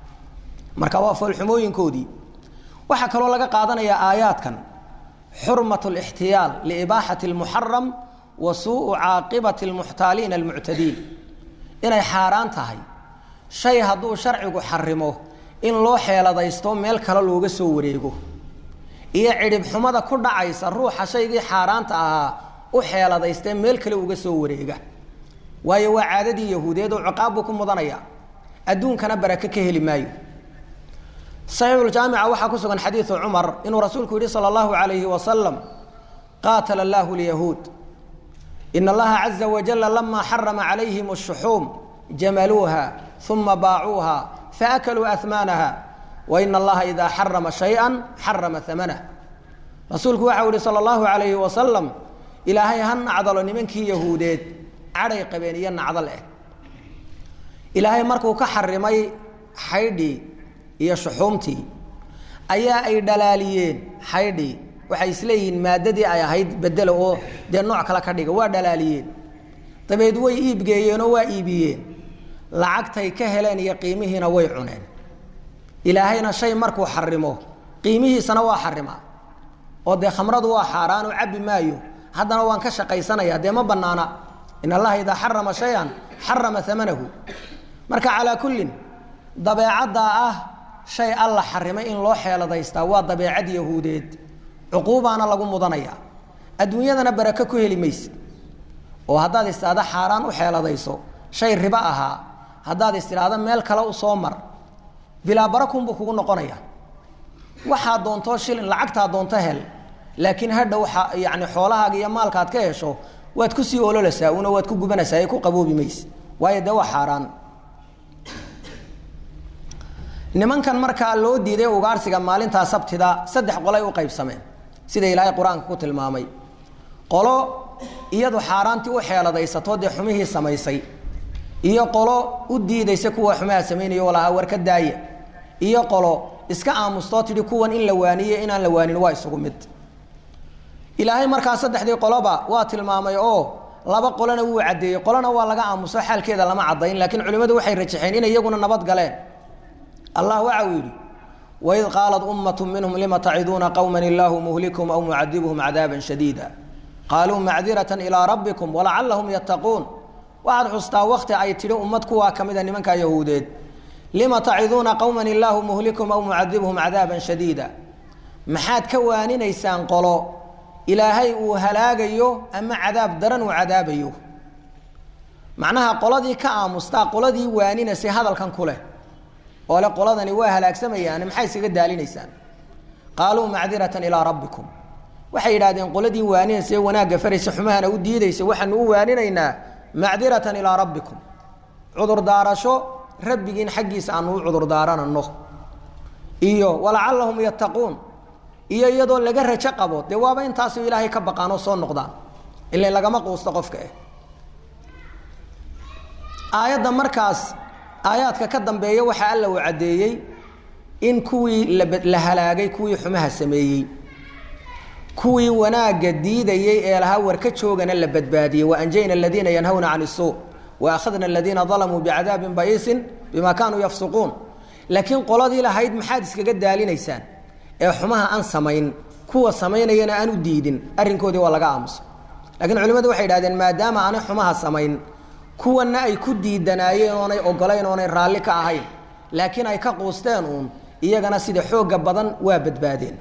marka waa foolxumooyinkoodii waxaa kaloo laga qaadanayaa aayaadkan xurmat اlاxtiyaal liibaaxati اlmuxaram wa suuءu caaqibati اlmuxtaaliina almuctadiin inay xaaraan tahay shay hadduu sharcigu xarimo in loo xeeladaysto meel kale looga soo wareego iyo cidhib xumada ku dhacaysa ruuxa shaygii xaaraanta ahaa u xeeladaystee meel kale uga soo wareega waayo waa caadadii yahuudeed oo ciqaab buu ku mudanaya adduunkana barake ka heli maayo saxiixuljaamica waxaa ku sugan xadiidu cumar inuu rasuulku yihi sala allahu alayhi wasalam qaatala allahu lyahuud in allaha caza wajala lama xarama calayhim ashuxuum jamaluuha uma baacuuha faakaluu ahmaanaha wa ina allaha idaa xarama shaya xarama amanah rasuulku waxau yihi sala allahu alayhi wasalam ilaahay ha nacdalo nimankii yahuudeed cadhay qabeen iyo nacdal eh ilaahay markuu ka xarimay xaydhii iyo shuxuumtii ayaa ay dhalaaliyeen xaydhii waxay isleeyihiin maadadii ay ahayd bedelo oo dee nooc kale ka dhiga waa dhalaaliyeen dabeed way iibgeeyeenoo waa iibiyeen lacagtay ka heleen iyo qiimihiina way cuneen ilaahayna shay markuu xarimo qiimihiisana waa xarimaa oo dee khamradu waa xaaraan oo cabbi maayo haddana waan ka shaqaysanaya dee ma banaana in allaha idaa xarama shayan xarama amanahu marka calaa kullin dabeecaddaa ah shay alla xarimay in loo xeeladaystaa waa dabeecad yahuudeed cuquubaana lagu mudanaya adduunyadana barake ku heli maysid oo haddaad istihaado xaaraan u xeeladayso shay ribo ahaa haddaad istidhaahdo meel kale u soo mar bilaa barakunbuu kugu noqonaya waxaa doontoo shilin lacagtaa doonto hel laakiin hadha waxa yani xoolahaaga iyo maalkaad ka hesho waad kusii ololasaa una waad ku gubanaysaa ee ku qaboobi mayse waayo dee waa xaaraan nimankan markaa loo diiday ugaarsiga maalintaa sabtida saddex qolay u qaybsameen sida ilaahay qur-aanka ku tilmaamay qolo iyadu xaaraantii u xeeladaysato dee xumihii samaysay iyo qolo u diidaysa kuwa xumaha samaynayo lahaa war ka daaya iyo qolo iska aamustoo tidhi kuwan in la waaniye inaan la waanin waa isugu mid ilaahay markaa saddexdii qoloba waa tilmaamay oo laba qolona wuu caddeeyey qolona waa laga aamuso xaalkeeda lama caddayn laakiin culimmadu waxay rajaxeen inay iyaguna nabad galeen allah waxa uu yidhi waid qaalat ummatu minhum lima taciduuna qowma illaahu muhlikum aw mucadibhum cadaaban shadiida qaaluu macdiratan ilaa rabbikum walacallahum yattaquun waxaad xustaa wakti ay tidhi ummad kuwaa ka mida nimankaa yahuudeed lima taciduuna qowman illaahu muhlikum aw mucadibhum cadaaban shadiida maxaad ka waaninaysaan qolo ilaahay uu halaagayo ama cadaab daran uu cadaabayo macnaha qoladii ka aamustaa qoladii waaninasay hadalkan ku leh oo le qoladani waa halaagsamayaan maxay iskaga daalinaysaan qaaluu macdiratan ilaa rabbikum waxay yidhahdeen qoladii waaninaysa ee wanaagga faraysa xumahana u diidaysa waxaanu u waaninaynaa macdiratan ilaa rabbikum cudurdaarasho rabbigiin xaggiisa aanu u cudurdaaranano iyo walacallahum yattaquun iyo iyadoo laga rajo qabo dee waaba intaasu ilaahay ka baqaan oo soo noqdaan ila lagama quusto qofka eh aayadda markaas aayaadka ka dambeeya waxaa alla uu caddeeyey in kuwii la halaagay kuwii xumaha sameeyey kuwii wanaagga diidayey ee lahaa warka joogana la badbaadiyey waanjayna aladiina yanhawna can isuu waakhadna aladiina dalamuu bicadaabin ba'iisin bima kaanuu yafsuquun laakiin qoladii lahayd maxaad iskaga daalinaysaan ee xumaha aan samayn kuwa samaynayana aan u diidin arrinkoodii waa laga aamusa lakiin culimmadu waxay idhahdeen maadaama aanay xumaha samayn kuwanna ay ku diidanaayeen oonay ogolayn oonay raalli ka ahayn laakiin ay ka quusteen uun iyagana sida xoogga badan waa badbaadeen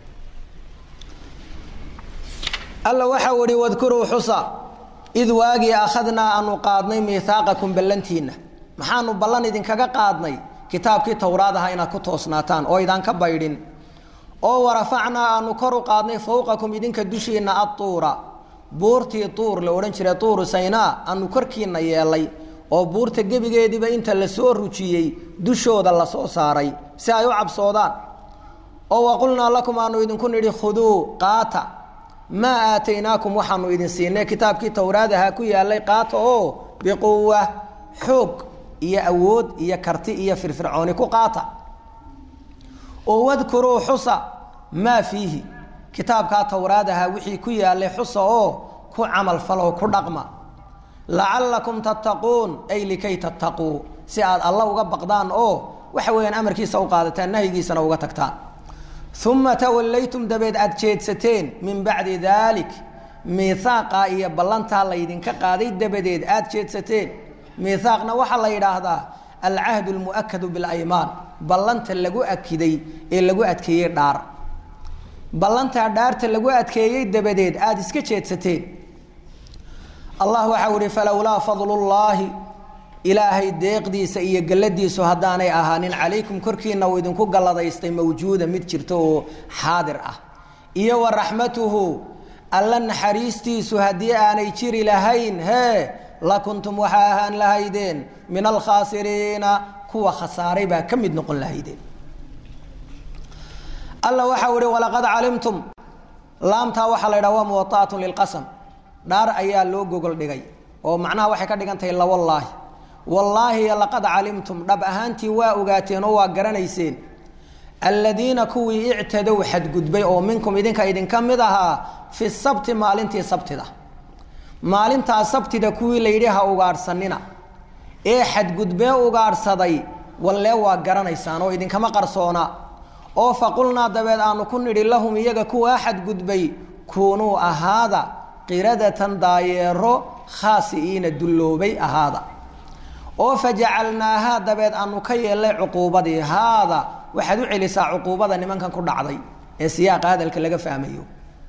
alla waxau ihi wadkuruu xusa id waagii akhadnaa aanu qaadnay miihaaqakum ballantiinna maxaanu ballan idinkaga qaadnay kitaabkii towraad aha inaad ku toosnaataan oo idaan ka baydhin oo warafacnaa aanu kor u qaadnay fowqakum idinka dushiinna adtuura buurtii tuur la odhan jiray tuuru saynaa aanu korkiinna yeelay oo buurta gebigeediiba inta lasoo rujiyey dushooda lasoo saaray si ay u cabsoodaan oo waqulnaa lakum aanu idinku nidhi khuduu qaata maa aataynaakum waxaanu idin siinay kitaabkii towraadaha ku yaalay qaata oo biquwa xoog iyo awood iyo karti iyo firfircooni ku qaata oo wadkuruu xusa maa fiihi kitaabkaa towraadaha wixii ku yaalay xusa oo ku camal faloo ku dhaqma lacallakum tattaquun ay likay tattaquu si aad alla uga baqdaan oo waxa weeyaan amarkiisa u qaadataan nahyigiisana uga tagtaan uma tawallaytum dabeed aad jeedsateen min bacdi daalik miihaaqaa iyo ballantaa laydinka qaaday dabadeed aad jeedsateen miihaaqna waxaa la yidhaahdaa alcahdu lmu'akadu bilaymaan ballanta lagu akiday ee lagu adkeeyey dhaar ballantaa dhaarta lagu adkeeyey dabadeed aada iska jeedsateen allah waxau ihi falowlaa fadlullaahi ilaahay deeqdiisa iyo galladiisu haddaanay ahaanin calaykum korkiina uu idinku galladaystay mawjuuda mid jirta oo xaadir ah iyo wa raxmatuhu alla naxariistiisu haddii aanay jiri lahayn hee lakuntum waxaa ahaan lahaydeen min alkhaasiriina kuwa khasaaray baa ka mid noqon lahaydeen alla waxau ihi walaqad calimtum laamtaa waxaa la ydhaha waa muwaa'atun lilqasam dhaar ayaa loo gogol dhigay oo macnaha waxay ka dhigan tahay lawallaahi wallaahi laqad calimtum dhab ahaantii waa ogaateen oo waa garanayseen alladiina kuwii ictadow xadgudbay oo minkum idinka idinka mid ahaa fi sabti maalintii sabtida maalintaa sabtida kuwii layidhi ha ugaadhsanina ee xadgudbee ugaadhsaday wallee waa garanaysaan oo idinkama qarsoona oo faqulnaa dabeed aanu ku nidhi lahum iyaga kuwaa xadgudbay kuunuu ahaada qiradatan daayeero khaasi'iina dulloobay ahaada oo fajacalnaahaa dabeed aanu ka yeelnay cuquubadii haada waxaad u celisaa cuquubada nimankan ku dhacday ee siyaaqa hadalka laga fahmayo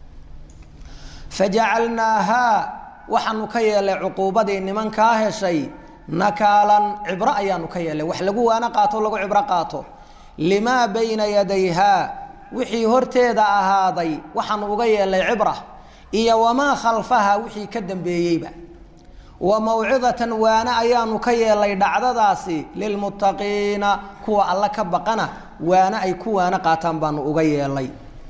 fajacalnaahaa waxaanu ka yeelnay cuquubadii nimankaa heshay nakaalan cibro ayaanu ka yeelnay wax lagu waano qaato lagu cibro qaato limaa bayna yadayhaa wixii horteeda ahaaday waxaanu uga yeelnay cibra iyo wamaa khalfaha wixii ka dambeeyeyba wa mawcidatan waane ayaanu ka yeelnay dhacdadaasi lilmuttaqiina kuwa alla ka baqana waane ay ku waano qaataan baanu uga yeelnay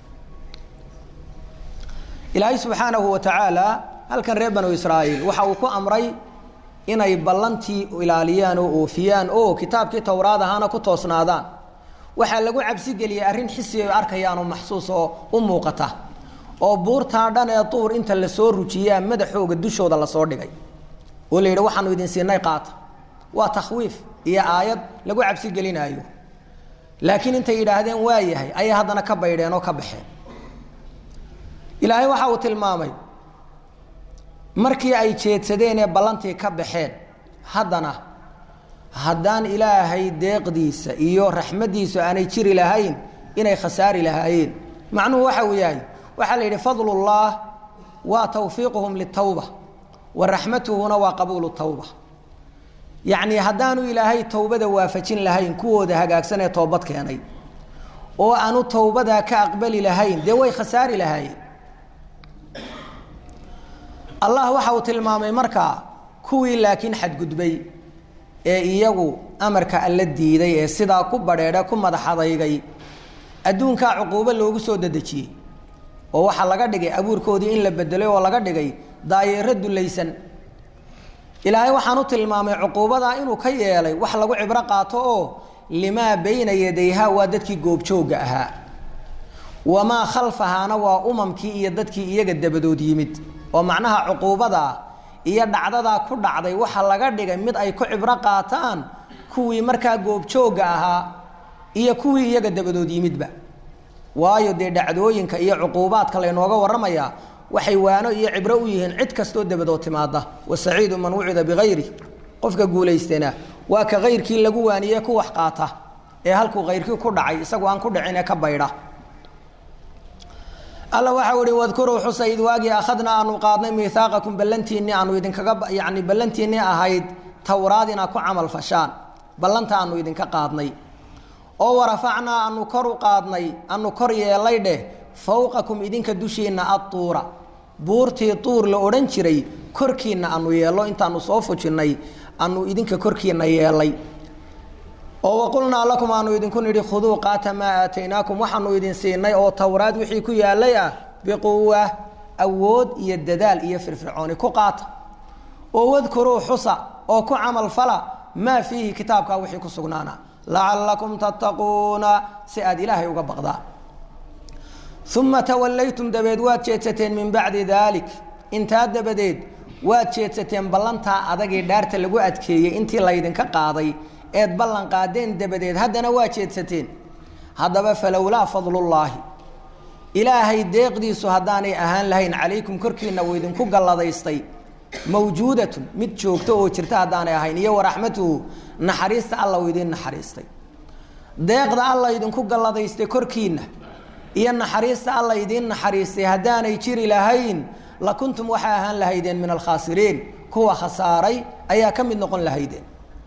ilaahay subxaanahu wa tacaala halkan reer banu israa'iil waxa uu ku amray inay ballantii ilaaliyaan oo oofiyaan oo kitaabkii towraad ahaana ku toosnaadaan waxaa lagu cabsi geliyey arrin xisi ay arkayaan oo maxsuus oo u muuqata oo buurtaa dhan ee duur inta lasoo rujiyaa madaxooga dushooda lasoo dhigay oo la yidhi waxaanu idin siinay qaata waa takhwiif iyo aayad lagu cabsi gelinaayo laakiin intay yidhaahdeen waa yahay ayay haddana ka baydheen oo ka baxeen ilaahay waxa uu tilmaamay markii ay jeedsadeen ee ballantii ka baxeen haddana haddaan ilaahay deeqdiisa iyo raxmaddiisu aanay jiri lahayn inay khasaari lahaayeen macnuhu waxa uu yahay waxaa la yidhi fadlullah waa tawfiiquhum litawba wa raxmatuhuna waa qabuulu tawba yacnii haddaanu ilaahay towbada waafajin lahayn kuwooda hagaagsan ee toobad keenay oo aanu towbadaa ka aqbali lahayn dee way khasaari lahaayeen allah waxa uu tilmaamay markaa kuwii laakiin xadgudbay ee iyagu amarka alla diiday ee sidaa ku badheedhe ku madax adaygay adduunkaa cuquubo loogu soo dadejiyey oo waxaa laga dhigay abuurkoodii in la bedelay oo laga dhigay daayeero dulaysan ilaahay waxaan u tilmaamay cuquubadaa inuu ka yeelay wax lagu cibro qaato oo limaa bayna yadayha waa dadkii goobjoogga ahaa wamaa khalfahaana waa umamkii iyo dadkii iyaga dabadood yimid oo macnaha cuquubadaa iyo dhacdadaa ku dhacday waxa laga dhigay mid ay ku cibro qaataan kuwii markaa goobjoogga ahaa iyo kuwii iyaga dabadood yimidba waayo dee dhacdooyinka iyo cuquubaadka laynooga warramayaa waxay waano iyo cibro u yihiin cid kastoo dabadood timaada wasaciidu man wucida bikayri qofka guulaystana waa ka kayrkii lagu waaniye ku wax qaata ee halkuu kayrkii ku dhacay isagu aan ku dhicin ee ka baydha alla waxau ihi wadkuruu xusa id waagii akhadnaa aanu qaadnay miihaaqakum ballantiinni aanu idinkaga yani ballantiinni ahayd towraad inaa ku camal fashaan ballanta aanu idinka qaadnay oo warafacnaa anu kor u qaadnay anu kor yeelay dheh fawqakum idinka dushiinna adtuura buurtii tuur la odhan jiray korkiinna anu yeello intaanu soo fujinnay anu idinka korkiinna yeelay oo waqulnaa lakum aanu idinku nidhi khuduu qaata maa aataynaakum waxaanu idin siinay oo towraad wixii ku yaalay ah biquwa awood iyo dadaal iyo firfircooni ku qaata oo wadkuruu xusa oo ku camal fala maa fiihi kitaabkaa wixii ku sugnaana lacalakum tattaquuna si aad ilaahay uga baqdaan uma tawallaytum dabeed waad jeedsateen min bacdi daalik intaa dabadeed waad jeedsateen ballantaa adagee dhaarta lagu adkeeyey intii laydinka qaaday eed ballan qaadeen dabadeed haddana waa jeedsateen haddaba falowlaa fadlullaahi ilaahay deeqdiisu haddaanay ahaan lahayn calaykum korkiina uu idinku galladaystay mawjuudatun mid joogto oo jirta haddaanay ahayn iyo waraxmatuhu naxariista alla uu idiin naxariistay deeqda alla idinku galladaystay korkiinna iyo naxariista alla idiin naxariistay haddaanay jiri lahayn la kuntum waxay ahaan lahaydeen min alkhaasiriin kuwa khasaaray ayaa ka mid noqon lahaydeen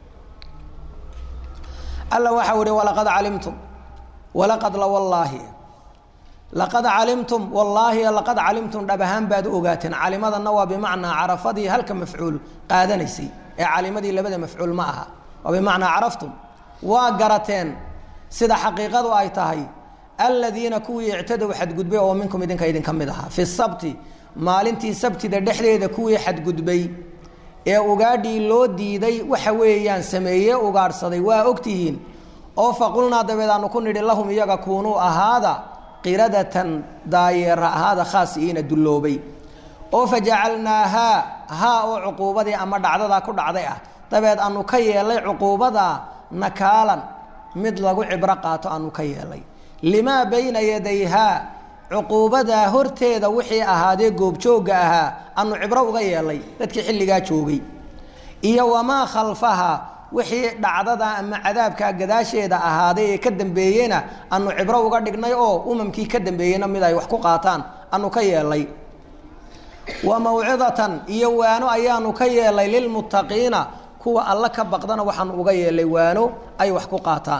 alla waxau ihi walaqad calimtum walaqad la wallaahi laqad calimtum wallaahi laqad calimtum dhab ahaan baad u ogaateen calimadanna waa bimacnaa carafadii halka mafcuul qaadanaysay ee calimadii labada mafcuul ma aha waa bimacnaa caraftum waa garateen sida xaqiiqadu ay tahay aladiina kuwii ictadow xadgudbay oo minkum idinka idinka mid ahaa fi sabti maalintii sabtida dhexdeeda kuwii xadgudbay ee ugaadhii loo diiday waxa weeyaan sameeye ugaadhsaday waa ogtihiin oo faqulnaa dabeed aanu ku nidhi lahum iyaga kuunuu ahaada qiradatan daayeera ahaada khaasi'iina dulloobay oo fajacalnaahaa haa oo cuquubadii ama dhacdadaa ku dhacday ah dabeed aanu ka yeelay cuquubadaa nakaalan mid lagu cibro qaato aanu ka yeelay limaa bayna yadayhaa cuquubadaa horteeda wixii ahaadee goobjoogga ahaa anu cibro uga yeelay dadkii xilligaa joogay iyo wamaa khalfaha wixii dhacdada ama cadaabkaa gadaasheeda ahaaday ee ka dambeeyeyna anu cibro uga dhignay oo umamkii ka dambeeyeyna mid ay wax ku qaataan anu ka yeelay wa mawcidatan iyo waano ayaanu ka yeelay lilmuttaqiina kuwa alla ka baqdana waxaanu uga yeelay waano ay wax ku qaataan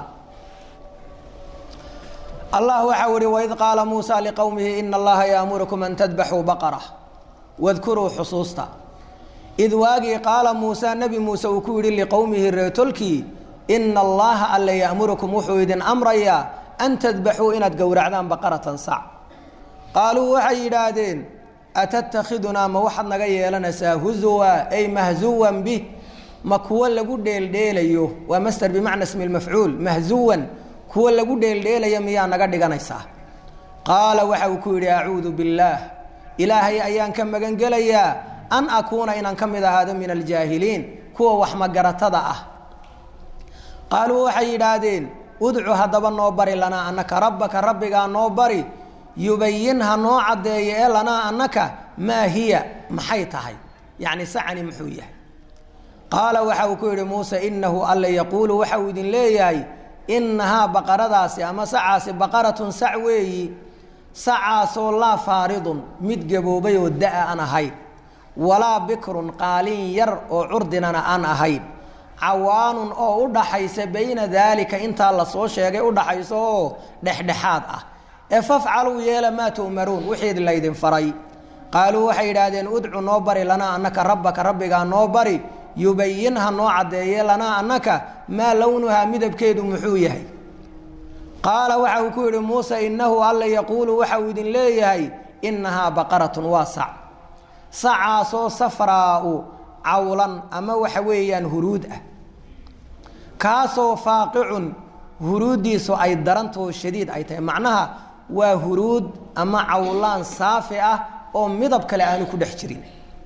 allah waxau ihi waid qaala muusa liqowmihi ina allaha yaamurukum an tadbaxuu baqara wadkuruu xusuusta id waagii qaala muusa nebi muuse uu ku yidhi liqowmihi reetolkii ina allaha alla ya'murukum wuxuu idin amrayaa an tadbaxuu inaad gowracdaan baqaratan sac qaaluu waxay yidhaahdeen atattakhidunaa ma waxaad naga yeelanaysaa huzuwa ay mahzuwan bih ma kuwo lagu dheeldheelayo waa master bimacna smi lmafcuul mahzuwan kuwa lagu dheeldheelaya miyaa naga dhiganaysaa qaala waxa uu ku yidhi acuudu billaah ilaahay ayaan ka magan gelayaa an akuuna inaan ka mid ahaado min aljaahiliin kuwa wax magaratada ah qaaluu waxay yidhaahdeen udcu haddaba noo bari lanaa annaka rabbaka rabbigaa noo bari yubayin ha noo caddeeyo ee lanaa annaka maa hiya maxay tahay yacni sacani muxuu yahay qaala waxa uu ku yidhi muuse inahu alla yaquulu waxa uu idin leeyahay inahaa baqaradaasi ama sacaasi baqaratun sac weeyi sacaasoo laa faaridun mid gaboobay oo da-a aan ahayn walaa bikrun qaalin yar oo curdinana aan ahayn cawaanun oo u dhaxaysa bayna daalika intaa lasoo sheegay udhaxayso oo dhexdhexaad ah ee fafcaluu yeela maa tu'maruun wixii laydin faray qaaluu waxay yidhaahdeen udcu noo bari lanaa annaka rabbaka rabbigaa noo bari yubayinha noo caddeeye lanaa annaka maa lownuhaa midabkeedu muxuu yahay qaala waxa uu ku yidhi muuse innahu alla yaquulu waxa uu idin leeyahay innahaa baqaratun waa sac sacaasoo safraau cawlan ama waxa weeyaan huruud ah kaasoo faaqicun huruuddiisu ay darantao shadiid ay tahay macnaha waa huruud ama cawlaan saafi ah oo midab kale aanu ku dhex jirin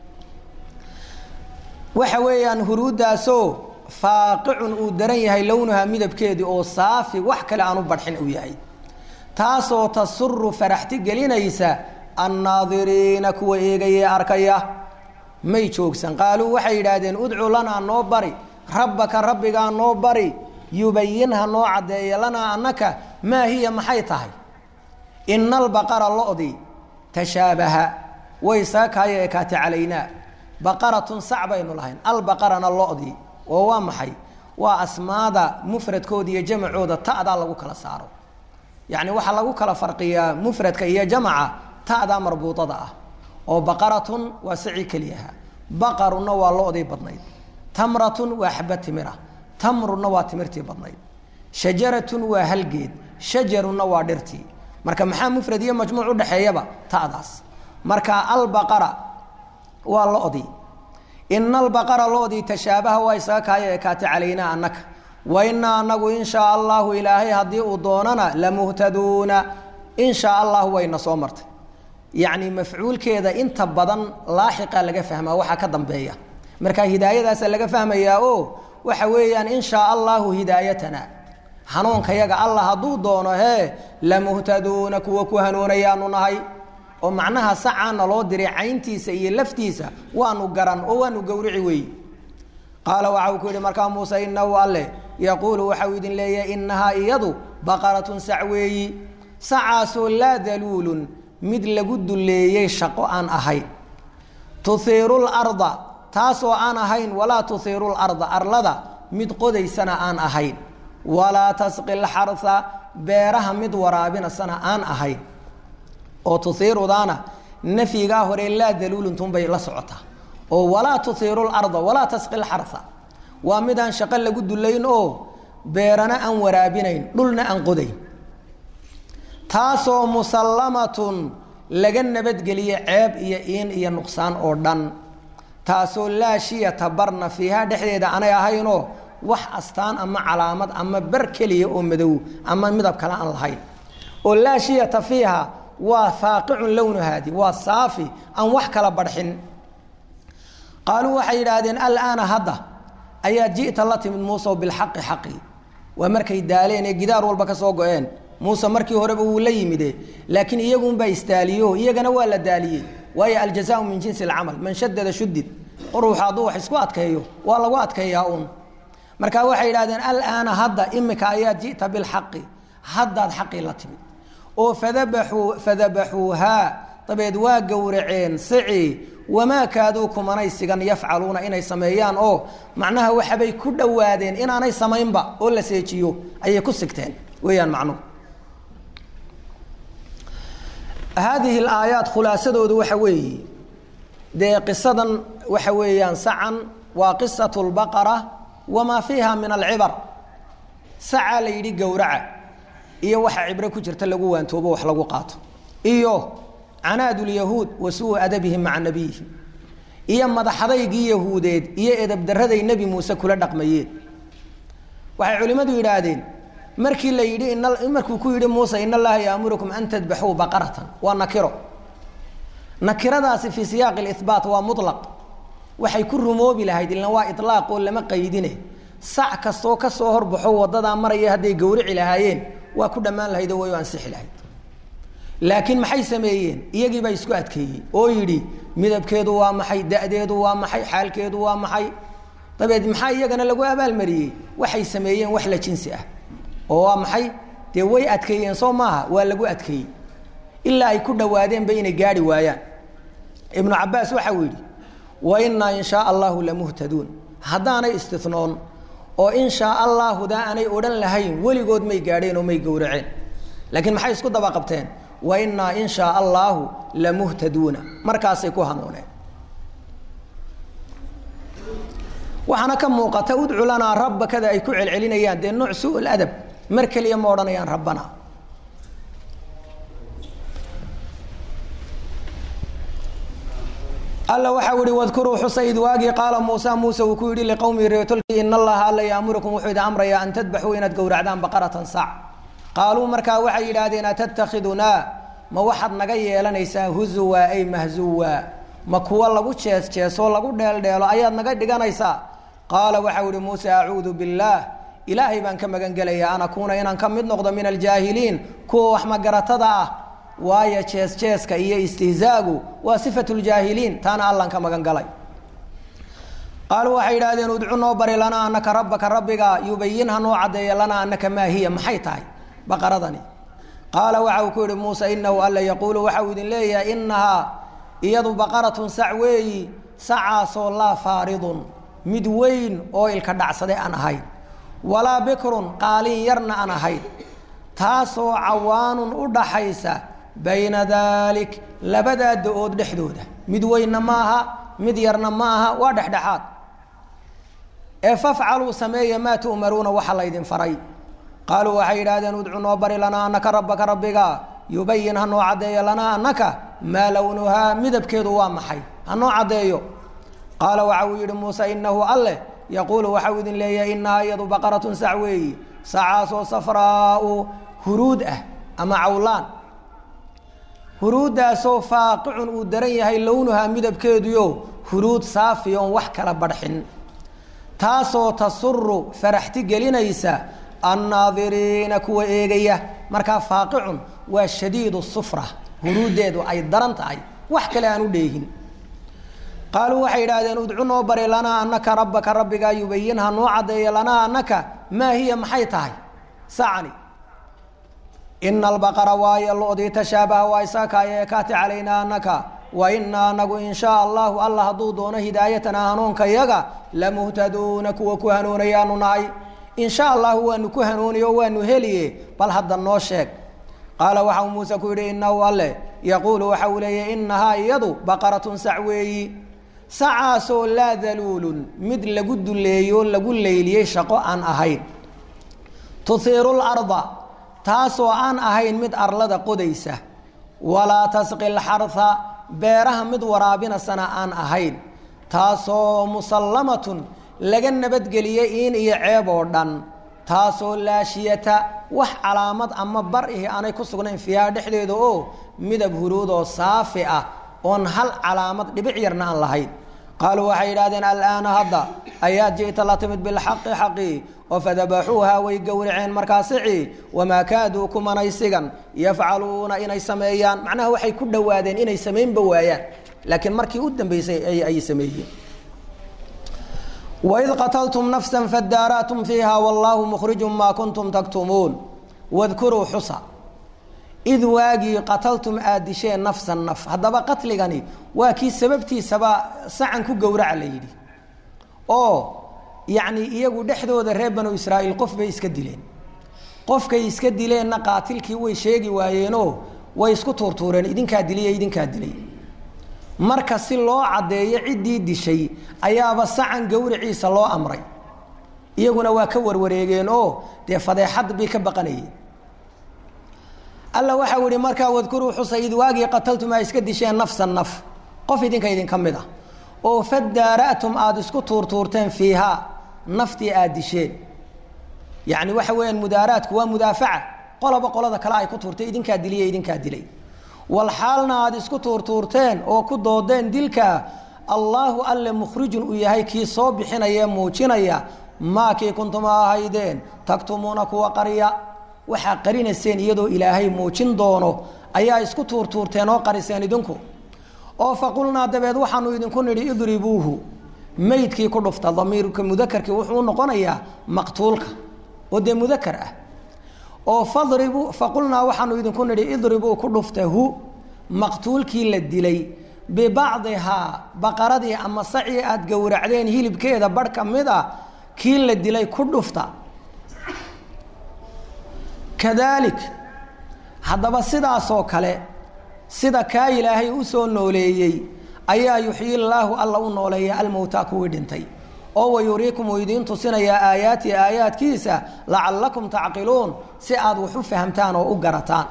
waxa weeyaan huruuddaasoo faaqicun uu daran yahay lownuhaa midabkeedii oo saafi wax kale aanu badxin uu yahay taasoo tasuru faraxti gelinaysa annaadiriina kuwa eegayee arkaya may joogsan qaaluu waxay yidhaahdeen udcu lanaa noo bari rabbaka rabbigaa noo bari yubayinha noo caddeeya lanaa annaka maa hiya maxay tahay ina albaqara lo-di tashaabaha way saakaayo ekaate calaynaa baqaratun sac baynu lahayn albaqarana lo-di oo waa maxay waa asmaada mufradkooda iyo jamacooda ta'daa lagu kala saaro yacni waxaa lagu kala farqiyaa mufradka iyo jamaca ta'daa marbuuطada ah oo baqaratun waa sacii keliyaha baqarunna waa lo-dii badnayd tamratun waa xaba timira tamrunna waa timirtii badnayd shajaratun waa halgeed shajarunna waa dhirtii marka maxaa mufrad iyo majmuuc udhexeeyaba ta'daas marka albaqara waa lo-dii ina albaqara lo-dii tashaabaha waa isaga kaaya ekaate calaynaa annaka wa inaa anagu in shaa allahu ilaahay haddii uu doonana lamuhtaduuna in shaa allahu wayna soo martay yacni mafcuulkeeda inta badan laaxiqa laga fahmaa waxaa ka dambeeya marka hidaayadaasa laga fahmayaa o waxa weeyaan in shaa allahu hidaayatana hanuunkayaga allah hadduu doono hee lamuhtaduuna kuwa ku hanuunayaanu nahay oo macnaha sacaana loo diray cayntiisa iyo laftiisa waanu garan oo waanu gowrici weey qaala waxa uu ku yidhi markaa muuse inahu alle yaquulu waxau idin leeyahay inahaa iyadu baqaratun sac weeyi sacaasoo laa daluulun mid lagu duleeyey shaqo aan ahayn tuhiiru larda taasoo aan ahayn walaa tuhiiru larda arlada mid qodaysana aan ahayn walaa tasqi lxarha beeraha mid waraabinasana aan ahayn oo tuhiirudaana nafyigaa hore laa daluuluntunbay la socotaa oo walaa tuhiiru larda walaa tasqi lxarha waa midaan shaqo lagu dulayn oo beerana aan waraabinayn dhulna aan qodayn taasoo musallamatun laga nabadgeliye ceeb iyo iin iyo nuqsaan oo dhan taasoo laa shiyata barna fiiha dhexdeeda aanay ahaynoo wax astaan ama calaamad ama bar keliya oo madow ama midab kale aan lahayn oo laa shiyata fiiha waa faaqicun lownuhaadi waa saafi aan wax kala barxin qaaluu waxay yidhaahdeen alaana hadda ayaa ji'ta la timid muuse bilxaqi xaqi waa markay daaleen ee gidaar walba ka soo go-een muuse markii horeba wuu la yimide laakiin iyagunbaa istaaliyo iyagana waa la daaliyey waayo aljazaau min jinsi alcamal man shadada shudid qoruuxa hadduu wax isku adkeeyo waa lagu adkeeyaa uun marka waxay yidhahdeen alaana hadda imika ayaa ji'ta bilxaqi haddaad xaqii la timid oo fadabaxuu fadabaxuuhaa dabeed waa gowraceen sici wamaa kaaduu kumanay sigan yafcaluuna inay sameeyaan oo macnaha waxabay ku dhowaadeen inaanay samaynba oo la seejiyo ayay ku sigteen weeyaan macnuhu haadihi alaayaat khulaasadoodu waxa weeye dee qisadan waxa weeyaan sacan waa qisatu lbaqara wamaa fiiha min alcibar sacaa la yidhi gowraca iyo waxa cibro ku jirta lagu waantoobo wax lagu qaato iyo canaad lyahuud wa suu adabihim maca nabiyihim iyo madaxadaygii yahuudeed iyo edabdaraday nebi muuse kula dhaqmayeen waxay culimmadu yidhaahdeen markii la yidhi markuu ku yidhi muuse in allaha yaamurukum an tadbaxuu baqaratan waa nakiro nakiradaasi fii siyaaqi libaat waa mulaq waxay ku rumoobi lahayd ilna waa ilaaq oo lama qaydine sac kastoo kasoo horbaxo wadadaa maraya hadday gowrici lahaayeen waa ku dhammaan lahayd oo way u ansixi lahayd laakiin maxay sameeyeen iyagii baa isku adkeeyey oo yidhi midabkeedu waa maxay da-deedu waa maxay xaalkeedu waa maxay dabeed maxaa iyagana lagu abaalmariyey waxay sameeyeen wax la jinsi ah oo waa maxay dee way adkeeyeen soo maaha waa lagu adkeeyey ilaa ay ku dhawaadeenba inay gaari waayaan ibnu cabaas waxa uu yidhi wa innaa in shaa allahu lamuhtaduun haddaanay istinoon oo in shaa allaahudaa aanay odhan lahayn weligood may gaadheen oo may gowraceen laakiin maxay isku daba qabteen wa innaa in shaa allaahu lamuhtaduuna markaasay ku hanuuneen waxaana ka muuqata udcu lanaa rabbakada ay ku celcelinayaan dee nooc su ladab mar keliya ma odhanayaan rabbana alla waxau ihi wadkuruu xusa id waagii qaala muusa muuse uu ku yidhi liqowmihi reetolkii in allaha alla yaamurukum wuxuu idin amrayaa an tadbaxuu inaad gowracdaan baqaratan sac qaaluu markaa waxay yidhaahdeen atattakhidunaa ma waxaad naga yeelanaysaa huzuwa ay mahzuwa ma kuwa lagu jees jeesoo lagu dheeldheelo ayaad naga dhiganaysaa qaala waxau ihi muuse acuudu billaah ilaahay baan ka magan gelayaa an akuuna inaan ka mid noqdo min aljaahiliin kuwa wax magaratada ah waayo jees jeeska iyo istihzaagu waa sifatu ljaahiliin taana allan ka magan galay qaaluu waxay yidhahdeen udcu noo bari lanaa anaka rabbaka rabbiga yubayin ha noo caddeeya lanaa anaka maa hiya maxay tahay baqaradani qaala waxa uu ku yihi muuse inahu alla yaquulu waxa uu idin leeyahay inahaa iyadu baqaratun sac weeyi sacaasoo laa faaridun mid weyn oo ilka dhacsade aan ahayn walaa bikrun qaalin yarna aan ahayn taasoo cawaanun u dhaxaysa bayna daalik labadaa da-ood dhexdooda mid weynna ma aha mid yarna ma aha waa dhexdhexaad ee fafcaluu sameeya maa tu'maruuna waxa laydin faray qaaluu waxay yidhahdeen udcu noo bari lanaa anaka rabbaka rabbiga yubayin ha noo caddeeyo lanaa anaka maa lownuhaa midabkeedu waa maxay ha noo caddeeyo qaala waxa uu yidhi muuse inahu alleh yaquulu waxau idin leeyahay inahaa iyadu baqaratun sac weeyi sacaasoo safraau huruud ah ama cawlaan huruuddaasoo faaqicun uu daran yahay lownuhaa midabkeeduyo huruud saafi oon wax kala badhxin taasoo tasuru faraxti gelinaysa annaadiriina kuwa eegaya markaa faaqicun waa shadiidu sufra huruuddeedu ay daran tahay wax kale aan u dheegin qaaluu waxay yidhahdeen udcu noo bari lanaa anaka rabbaka rabbigaa yubayin ha noo caddeeya lanaa anaka maa hiya maxay tahay sacni ina albaqara waayo lo-dii tashaabaha waa isaakaaya ekaati calaynaa anaka wa inaa anagu in shaa allahu alla hadduu doono hidaayatana hanuunka yaga lamuhtaduuna kuwa ku hanuunayaanu nahay in sha allahu waanu ku hanuuniye oo waanu heliye bal hadda noo sheeg qaala waxau muuse ku yidhi inahu alle yaquulu waxa uu leeyahy inahaa iyadu baqaratun sac weeyi sacaasoo laa daluulun mid lagu duleeyo lagu leyliyey shaqo aan ahayn tuhiiru larda taasoo aan ahayn mid arlada qodaysa walaa tasqi lxarha beeraha mid waraabinasana aan ahayn taasoo musallamatun laga nabadgeliyey iin iyo ceeb oo dhan taasoo laashiyata wax calaamad ama bar ihi aanay ku sugnayn fiiha dhexdeeda oo midab huruudoo saafi ah oon hal calaamad dhibic yarna aan lahayn qaaluu waxay yidhahdeen alaana hadda ayaad ji'ta la timid bilxaqi xaqi oo fadabaxuuha way gowraceen markaasici wamaa kaaduu kumanay sigan yafcaluuna inay sameeyaan macnaha waxay ku dhowaadeen inay samaynba waayaan laakiin markii u dambeysay ay sameeyeen waid qataltum nafsa fadaara'tum fiiha wallaahu mukhrijun maa kuntum taktumuun wadkuruu xusa id waagii qataltum aad disheen nafsan naf haddaba qatligani waa kii sababtiisaba sacan ku gowraca la yidhi oo yacni iyagu dhexdooda reer banu israa'iil qof bay iska dileen qofkay iska dileenna qaatilkii way sheegi waayeenoo way isku tuurtuureen idinkaa diliyo idinkaa dilay marka si loo caddeeyo ciddii dishay ayaaba sacan gowriciisa loo amray iyaguna waa ka warwareegeen oo dee fadeexad bay ka baqanayeen alla waxau ihi markaa wadkuruu xusa id waagii qataltum aa iska disheen nafsan naf qof idinka idinka mid ah oo fadaara'tum aada isku tuurtuurteen fiihaa naftii aada disheen yacni waxa weeyaan mudaaraadku waa mudaafaca qolaba qolada kale ay ku tuurtay idinkaa diliya idinkaa dilay walxaalna aada isku tuurtuurteen oo ku doodeen dilkaa allaahu alle mukhrijun uu yahay kii soo bixinaya ee muujinaya maa kii kuntuma ahaydeen taktumuuna kuwa qarya waxaa qarinayseen iyadoo ilaahay muujin doono ayaa isku tuurtuurteen oo qariseen idinku oo faqulnaa dabeed waxaanu idinku nidhi idribuuhu meydkii ku dhufta damiirka mudakarkii wuxuu noqonayaa maqtuulka oo dee mudakar ah oo fadribuu faqulnaa waxaanu idinku nidhi idribuu ku dhufta hu maqtuulkii la dilay bibacdihaa baqaradii ama sacii aada gowracdeen hilibkeeda barh ka mid a kii la dilay ku dhufta kadaalik haddaba sidaasoo kale sida kaa ilaahay u soo nooleeyey ayaa yuxyi llaahu alla u nooleeya almowtaa kuwii dhintay oo wayuriikum uu idiin tusinayaa aayaati aayaadkiisa lacallakum tacqiluun si aad wax u fahamtaan oo u garataan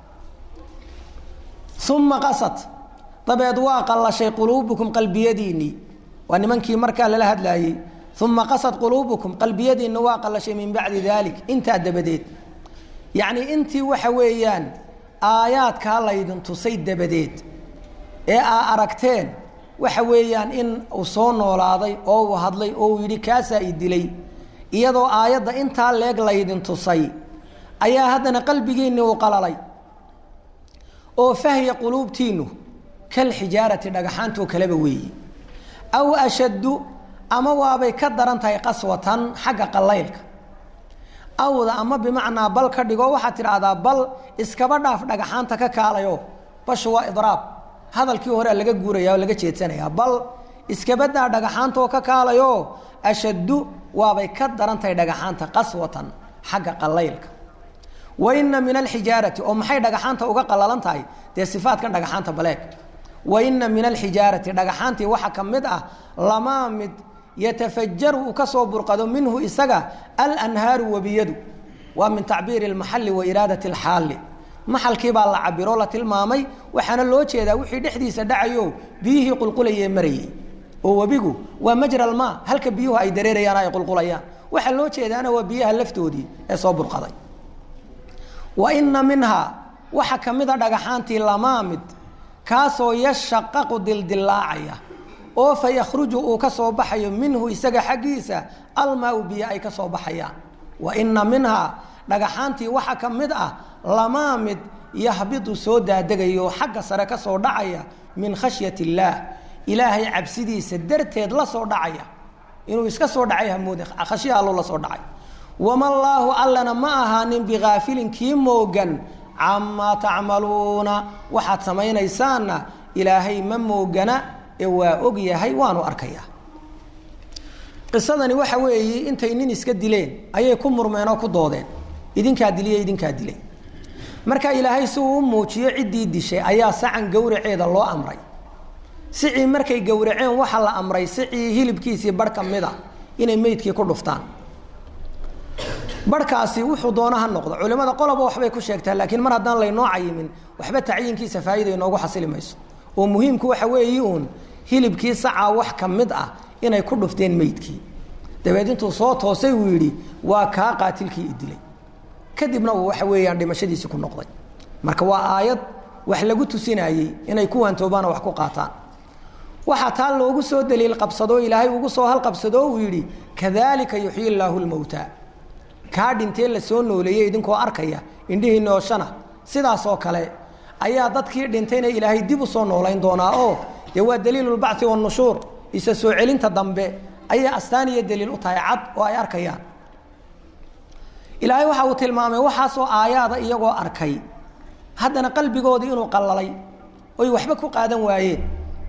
uma qasad dabeed waa qallashay quluubukum qalbiyadiinnii waa nimankii markaa lala hadlaayey uma qasad quluubukum qalbiyadiinni waa qallashay min bacdi daalik intaa dabadeed yacnii intii waxa weeyaan aayaadkaa laydin tusay dabadeed ee aa aragteen waxa weeyaan in uu soo noolaaday oo uu hadlay oo uu yidhi kaasaa i dilay iyadoo aayadda intaa leeg laydin tusay ayaa haddana qalbigiinni uu qalalay oo fahya quluubtiinnu kal xijaarati dhagaxaantoo kaleba weeyi aw ashaddu ama waabay ka daran tahay qaswatan xagga qallaylka awda ama bimacnaa bal ka dhigo waxaad tidhaahdaa bal iskaba dhaaf dhagaxaanta ka kaalayo bashu waa idraab hadalkii horea laga guuraya oo laga jeedsanayaa bal iskabadaa dhagaxaantaoo ka kaalayo ashaddu waabay ka daran tahay dhagaxaanta qaswatan xagga qallaylka wa ina min alxijaarati oo maxay dhagaxaanta uga qallalan tahay dee sifaadkan dhagaxaanta baleeg wa ina min alxijaarati dhagaxaantii waxa ka mid ah lamaa mid yatafajaru uu ka soo burqado minhu isaga alanhaaru webiyadu waa min tacbiiri اlmaxali wa iraadati اlxaali maxalkii baa la cabiro la tilmaamay waxaana loo jeedaa wixii dhexdiisa dhacayo biyihii qulqulayee marayey oo webigu waa majra almaa halka biyuhu ay dareerayaan ay qulqulayaan waxaa loo jeedaana waa biyaha laftoodii ee soo burqaday wa ina minhaa waxa ka mid a dhagaxaantii lamaamid kaasoo yashaqaqu dildilaacaya oo fa yakhruju uu ka soo baxayo minhu isaga xaggiisa almaau biyo ay ka soo baxayaan wa ina minhaa dhagaxaantii waxa ka mid ah lamaa mid yahbidu soo daadegayo xagga sare ka soo dhacaya min khashyat illaah ilaahay cabsidiisa darteed la soo dhacaya inuu iska soo dhacay hamoode khashya allo la soo dhacay wama llaahu allana ma ahaanin bikaafilin kii moogan camaa tacmaluuna waxaad samaynaysaanna ilaahay ma moogana ee waa og yahay waanu arkayaa qisadani waxa weeyi intay nin iska dileen ayay ku murmeen oo ku doodeen idinkaa diliyo idinkaa dilay marka ilaahay si uu u muujiyo ciddii dishay ayaa sacan gowraceeda loo amray sicii markay gowraceen waxaa la amray sicii hilibkiisii barh ka mid a inay meydkii ku dhuftaan barhkaasi wuxuu doona ha noqdo culimada qoloba waxbay ku sheegtaa laakiin mar haddaan laynoo cayimin waxba tacyiinkiisa faa'iida inoogu xasili mayso oo muhiimku waxa weeyi uun hilibkii sacaa wax ka mid ah inay ku dhufteen meydkii dabeed intuu soo toosay uu yidhi waa kaa qaatilkii i dilay kadibna uu waxa weeyaan dhimashadiisii ku noqday marka waa aayad wax lagu tusinayey inay ku waantoobaana wax ku qaataan waxaa taa loogu soo daliil qabsadoo ilaahay ugu soo halqabsado uu yidhi kadalika yuxyi llaahu lmowtaa kaa dhintee la soo nooleeyey idinkoo arkaya indhihii nooshana sidaasoo kale ayaa dadkii dhintayna ilaahay dib u soo noolayn doonaa oo dee waa daliilulbacthi wanushuur isa soo celinta dambe ayay astaan iyo daliil u tahay cad oo ay arkayaan ilaahay waxa uu tilmaamay waxaasoo aayaada iyagoo arkay haddana qalbigoodii inuu qallalay oy waxba ku qaadan waayeen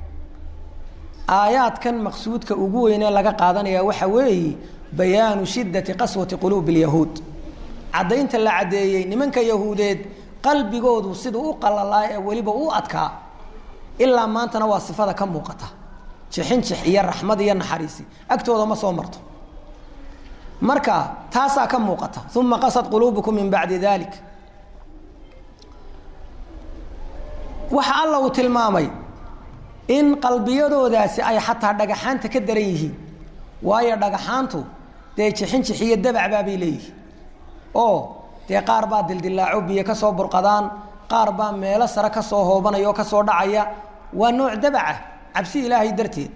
aayaadkan maqsuudka ugu weynee laga qaadanaya waxa weeye bayaanu shiddati qaswati quluubi اlyahuud caddaynta la caddeeyey nimanka yahuudeed qalbigoodu siduu u qalalaa ee weliba u adkaa ilaa maantana waa sifada ka muuqata jixinjix iyo raxmad iyo naxariisi agtooda ma soo marto marka taasaa ka muuqata uma qasad quluubukum min bacdi dalik waxa alla uu tilmaamay in qalbiyadoodaasi ay xataa dhagaxaanta ka daran yihiin waayo dhagaxaantu dee jixinjix iyo dabacbaabay leeyihiin oo dee qaar baa dildilaaco biyo ka soo burqadaan qaar baa meelo sare ka soo hoobanaya oo ka soo dhacaya waa nooc dabaca cabsi ilaahay darteed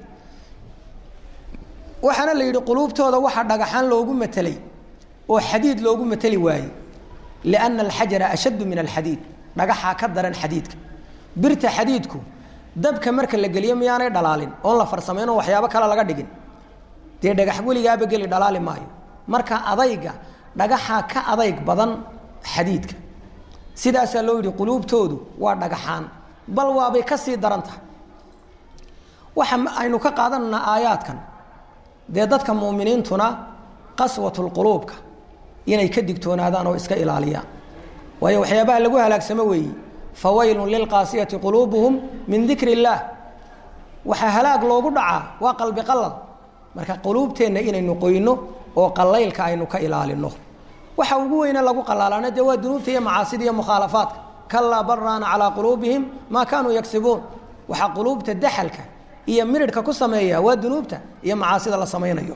waxaana la yidhi quluubtooda waxaa dhagaxaan loogu matelay oo xadiid loogu mateli waayey lianna alxajara ashaddu min alxadiid dhagaxaa ka daran xadiidka birta xadiidku dabka marka la geliyo miyaanay dhalaalin oon la farsamayn oo waxyaabo kale laga dhigin dee dhagax weligaaba geli dhalaali maayo marka adayga dhagaxaa ka adayg badan xadiidka sidaasaa loo yidhi quluubtoodu waa dhagaxaan bal waabay ka sii daran tahay waxa aynu ka qaadananaa aayaadkan dee dadka muuminiintuna qaswatulquluubka inay ka digtoonaadaan oo iska ilaaliyaan waayo waxyaabaha lagu halaagsamo weeyi fawaylun lilqaasiyati quluubuhum min dikri illaah waxaa halaag loogu dhacaa waa qalbi qalal marka quluubteenna inaynu qoyno oo qalaylka aynu ka ilaalino waxa ugu weyne lagu qalaalana dee waa dunuubta iyo macaasida iyo mukhaalafaadka kalaa baraana calaa quluubihim maa kaanuu yagsibuun waxaa quluubta daxalka iyo miridhka ku sameeya waa dunuubta iyo macaasida la samaynayo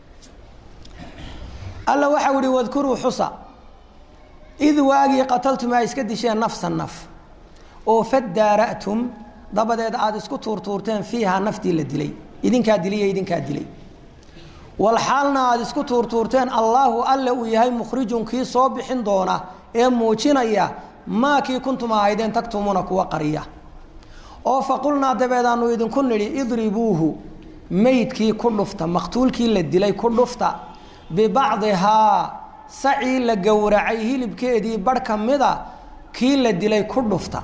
alla waxau ihi wadkuruu xusa id waagii qataltum ay iska disheen nafsan naf oo fadaara'tum dabadeed aada isku tuurtuurteen fiihaa naftii la dilay idinkaa diliyo idinkaa dilay walxaalna aada isku tuurtuurteen allaahu alle uu yahay mukhrijun kii soo bixin doona ee muujinaya maa kii kuntum ahaydeen tagtumuuna kuwa qariya oo faqulnaa dabeed aanu idinku nidhi idribuuhu meydkii ku dhufta maqtuulkii la dilay ku dhufta bibacdihaa sacii la gowracay hilibkeedii barh ka mida kii la dilay ku dhufta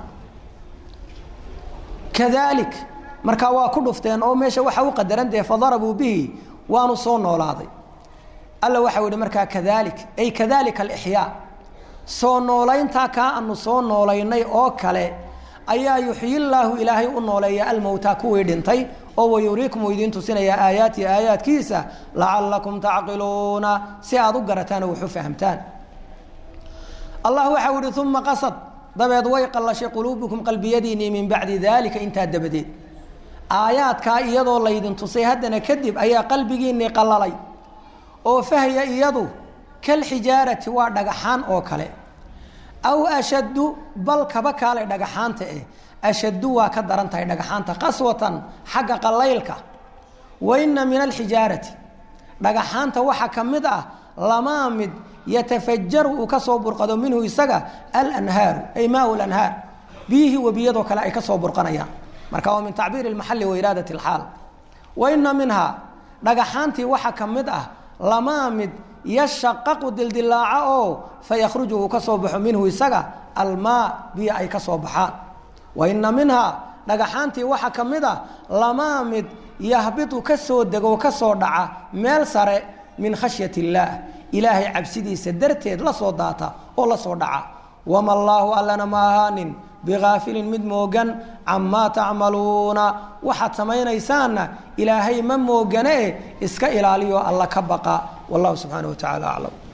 kadaalik markaa waa ku dhufteen oo meesha waxa u qadaran dee fadarabuu bihi waanu soo noolaaday alla waxau yihi markaa kadaalik ay kadalika alixyaa soo noolayntaa kaa anu soo noolaynay oo kale ayaa yuxyi llaahu ilaahay u nooleeya almowtaa kuwii dhintay oo wayuriikum uu idiin tusinayaa aayaati aayaadkiisa lacalakum tacqiluuna si aad u garataan oo wax u fahamtaan allah waxau ihi uma qasad dabeed way qallashay quluubukum qalbiyadiinnii min bacdi daalika intaa dabadeed aayaadkaa iyadoo laydin tusay haddana kadib ayaa qalbigiinnii qallalay oo fahya iyadu kalxijaarati waa dhagaxaan oo kale aw ashaddu bal kaba kaalay dhagaxaanta eh ashaddu waa ka daran tahay dhagaxaanta qaswatan xagga qalaylka wa inna min alxijaarati dhagaxaanta waxaa ka mid ah lamaa mid yatafajaru uu ka soo burqado minhu isaga alanhaaru ay maau lanhaar biyihii webiyadoo kale ay ka soo burqanayaan marka waa min tacbiiri lmaxali wa iraadat alxaal wa inna minhaa dhagaxaantii waxaa ka mid ah lamaa mid yashaqaqu dildilaaca oo fayakhruju uu ka soo baxo minhu isaga almaa biyo ay ka soo baxaan wa inna minhaa dhagaxaantii waxaa ka mid ah lamaa mid yahbitu ka soo dego ka soo dhaca meel sare min khashyat illaah ilaahay cabsidiisa darteed la soo daata oo la soo dhaca wama allaahu allana ma ahaanin bigaafilin mid moogan camaa tacmaluuna waxaad samaynaysaanna ilaahay ma moogane e iska ilaaliyo alla ka baqa wallahu subxaana wa tacala aclam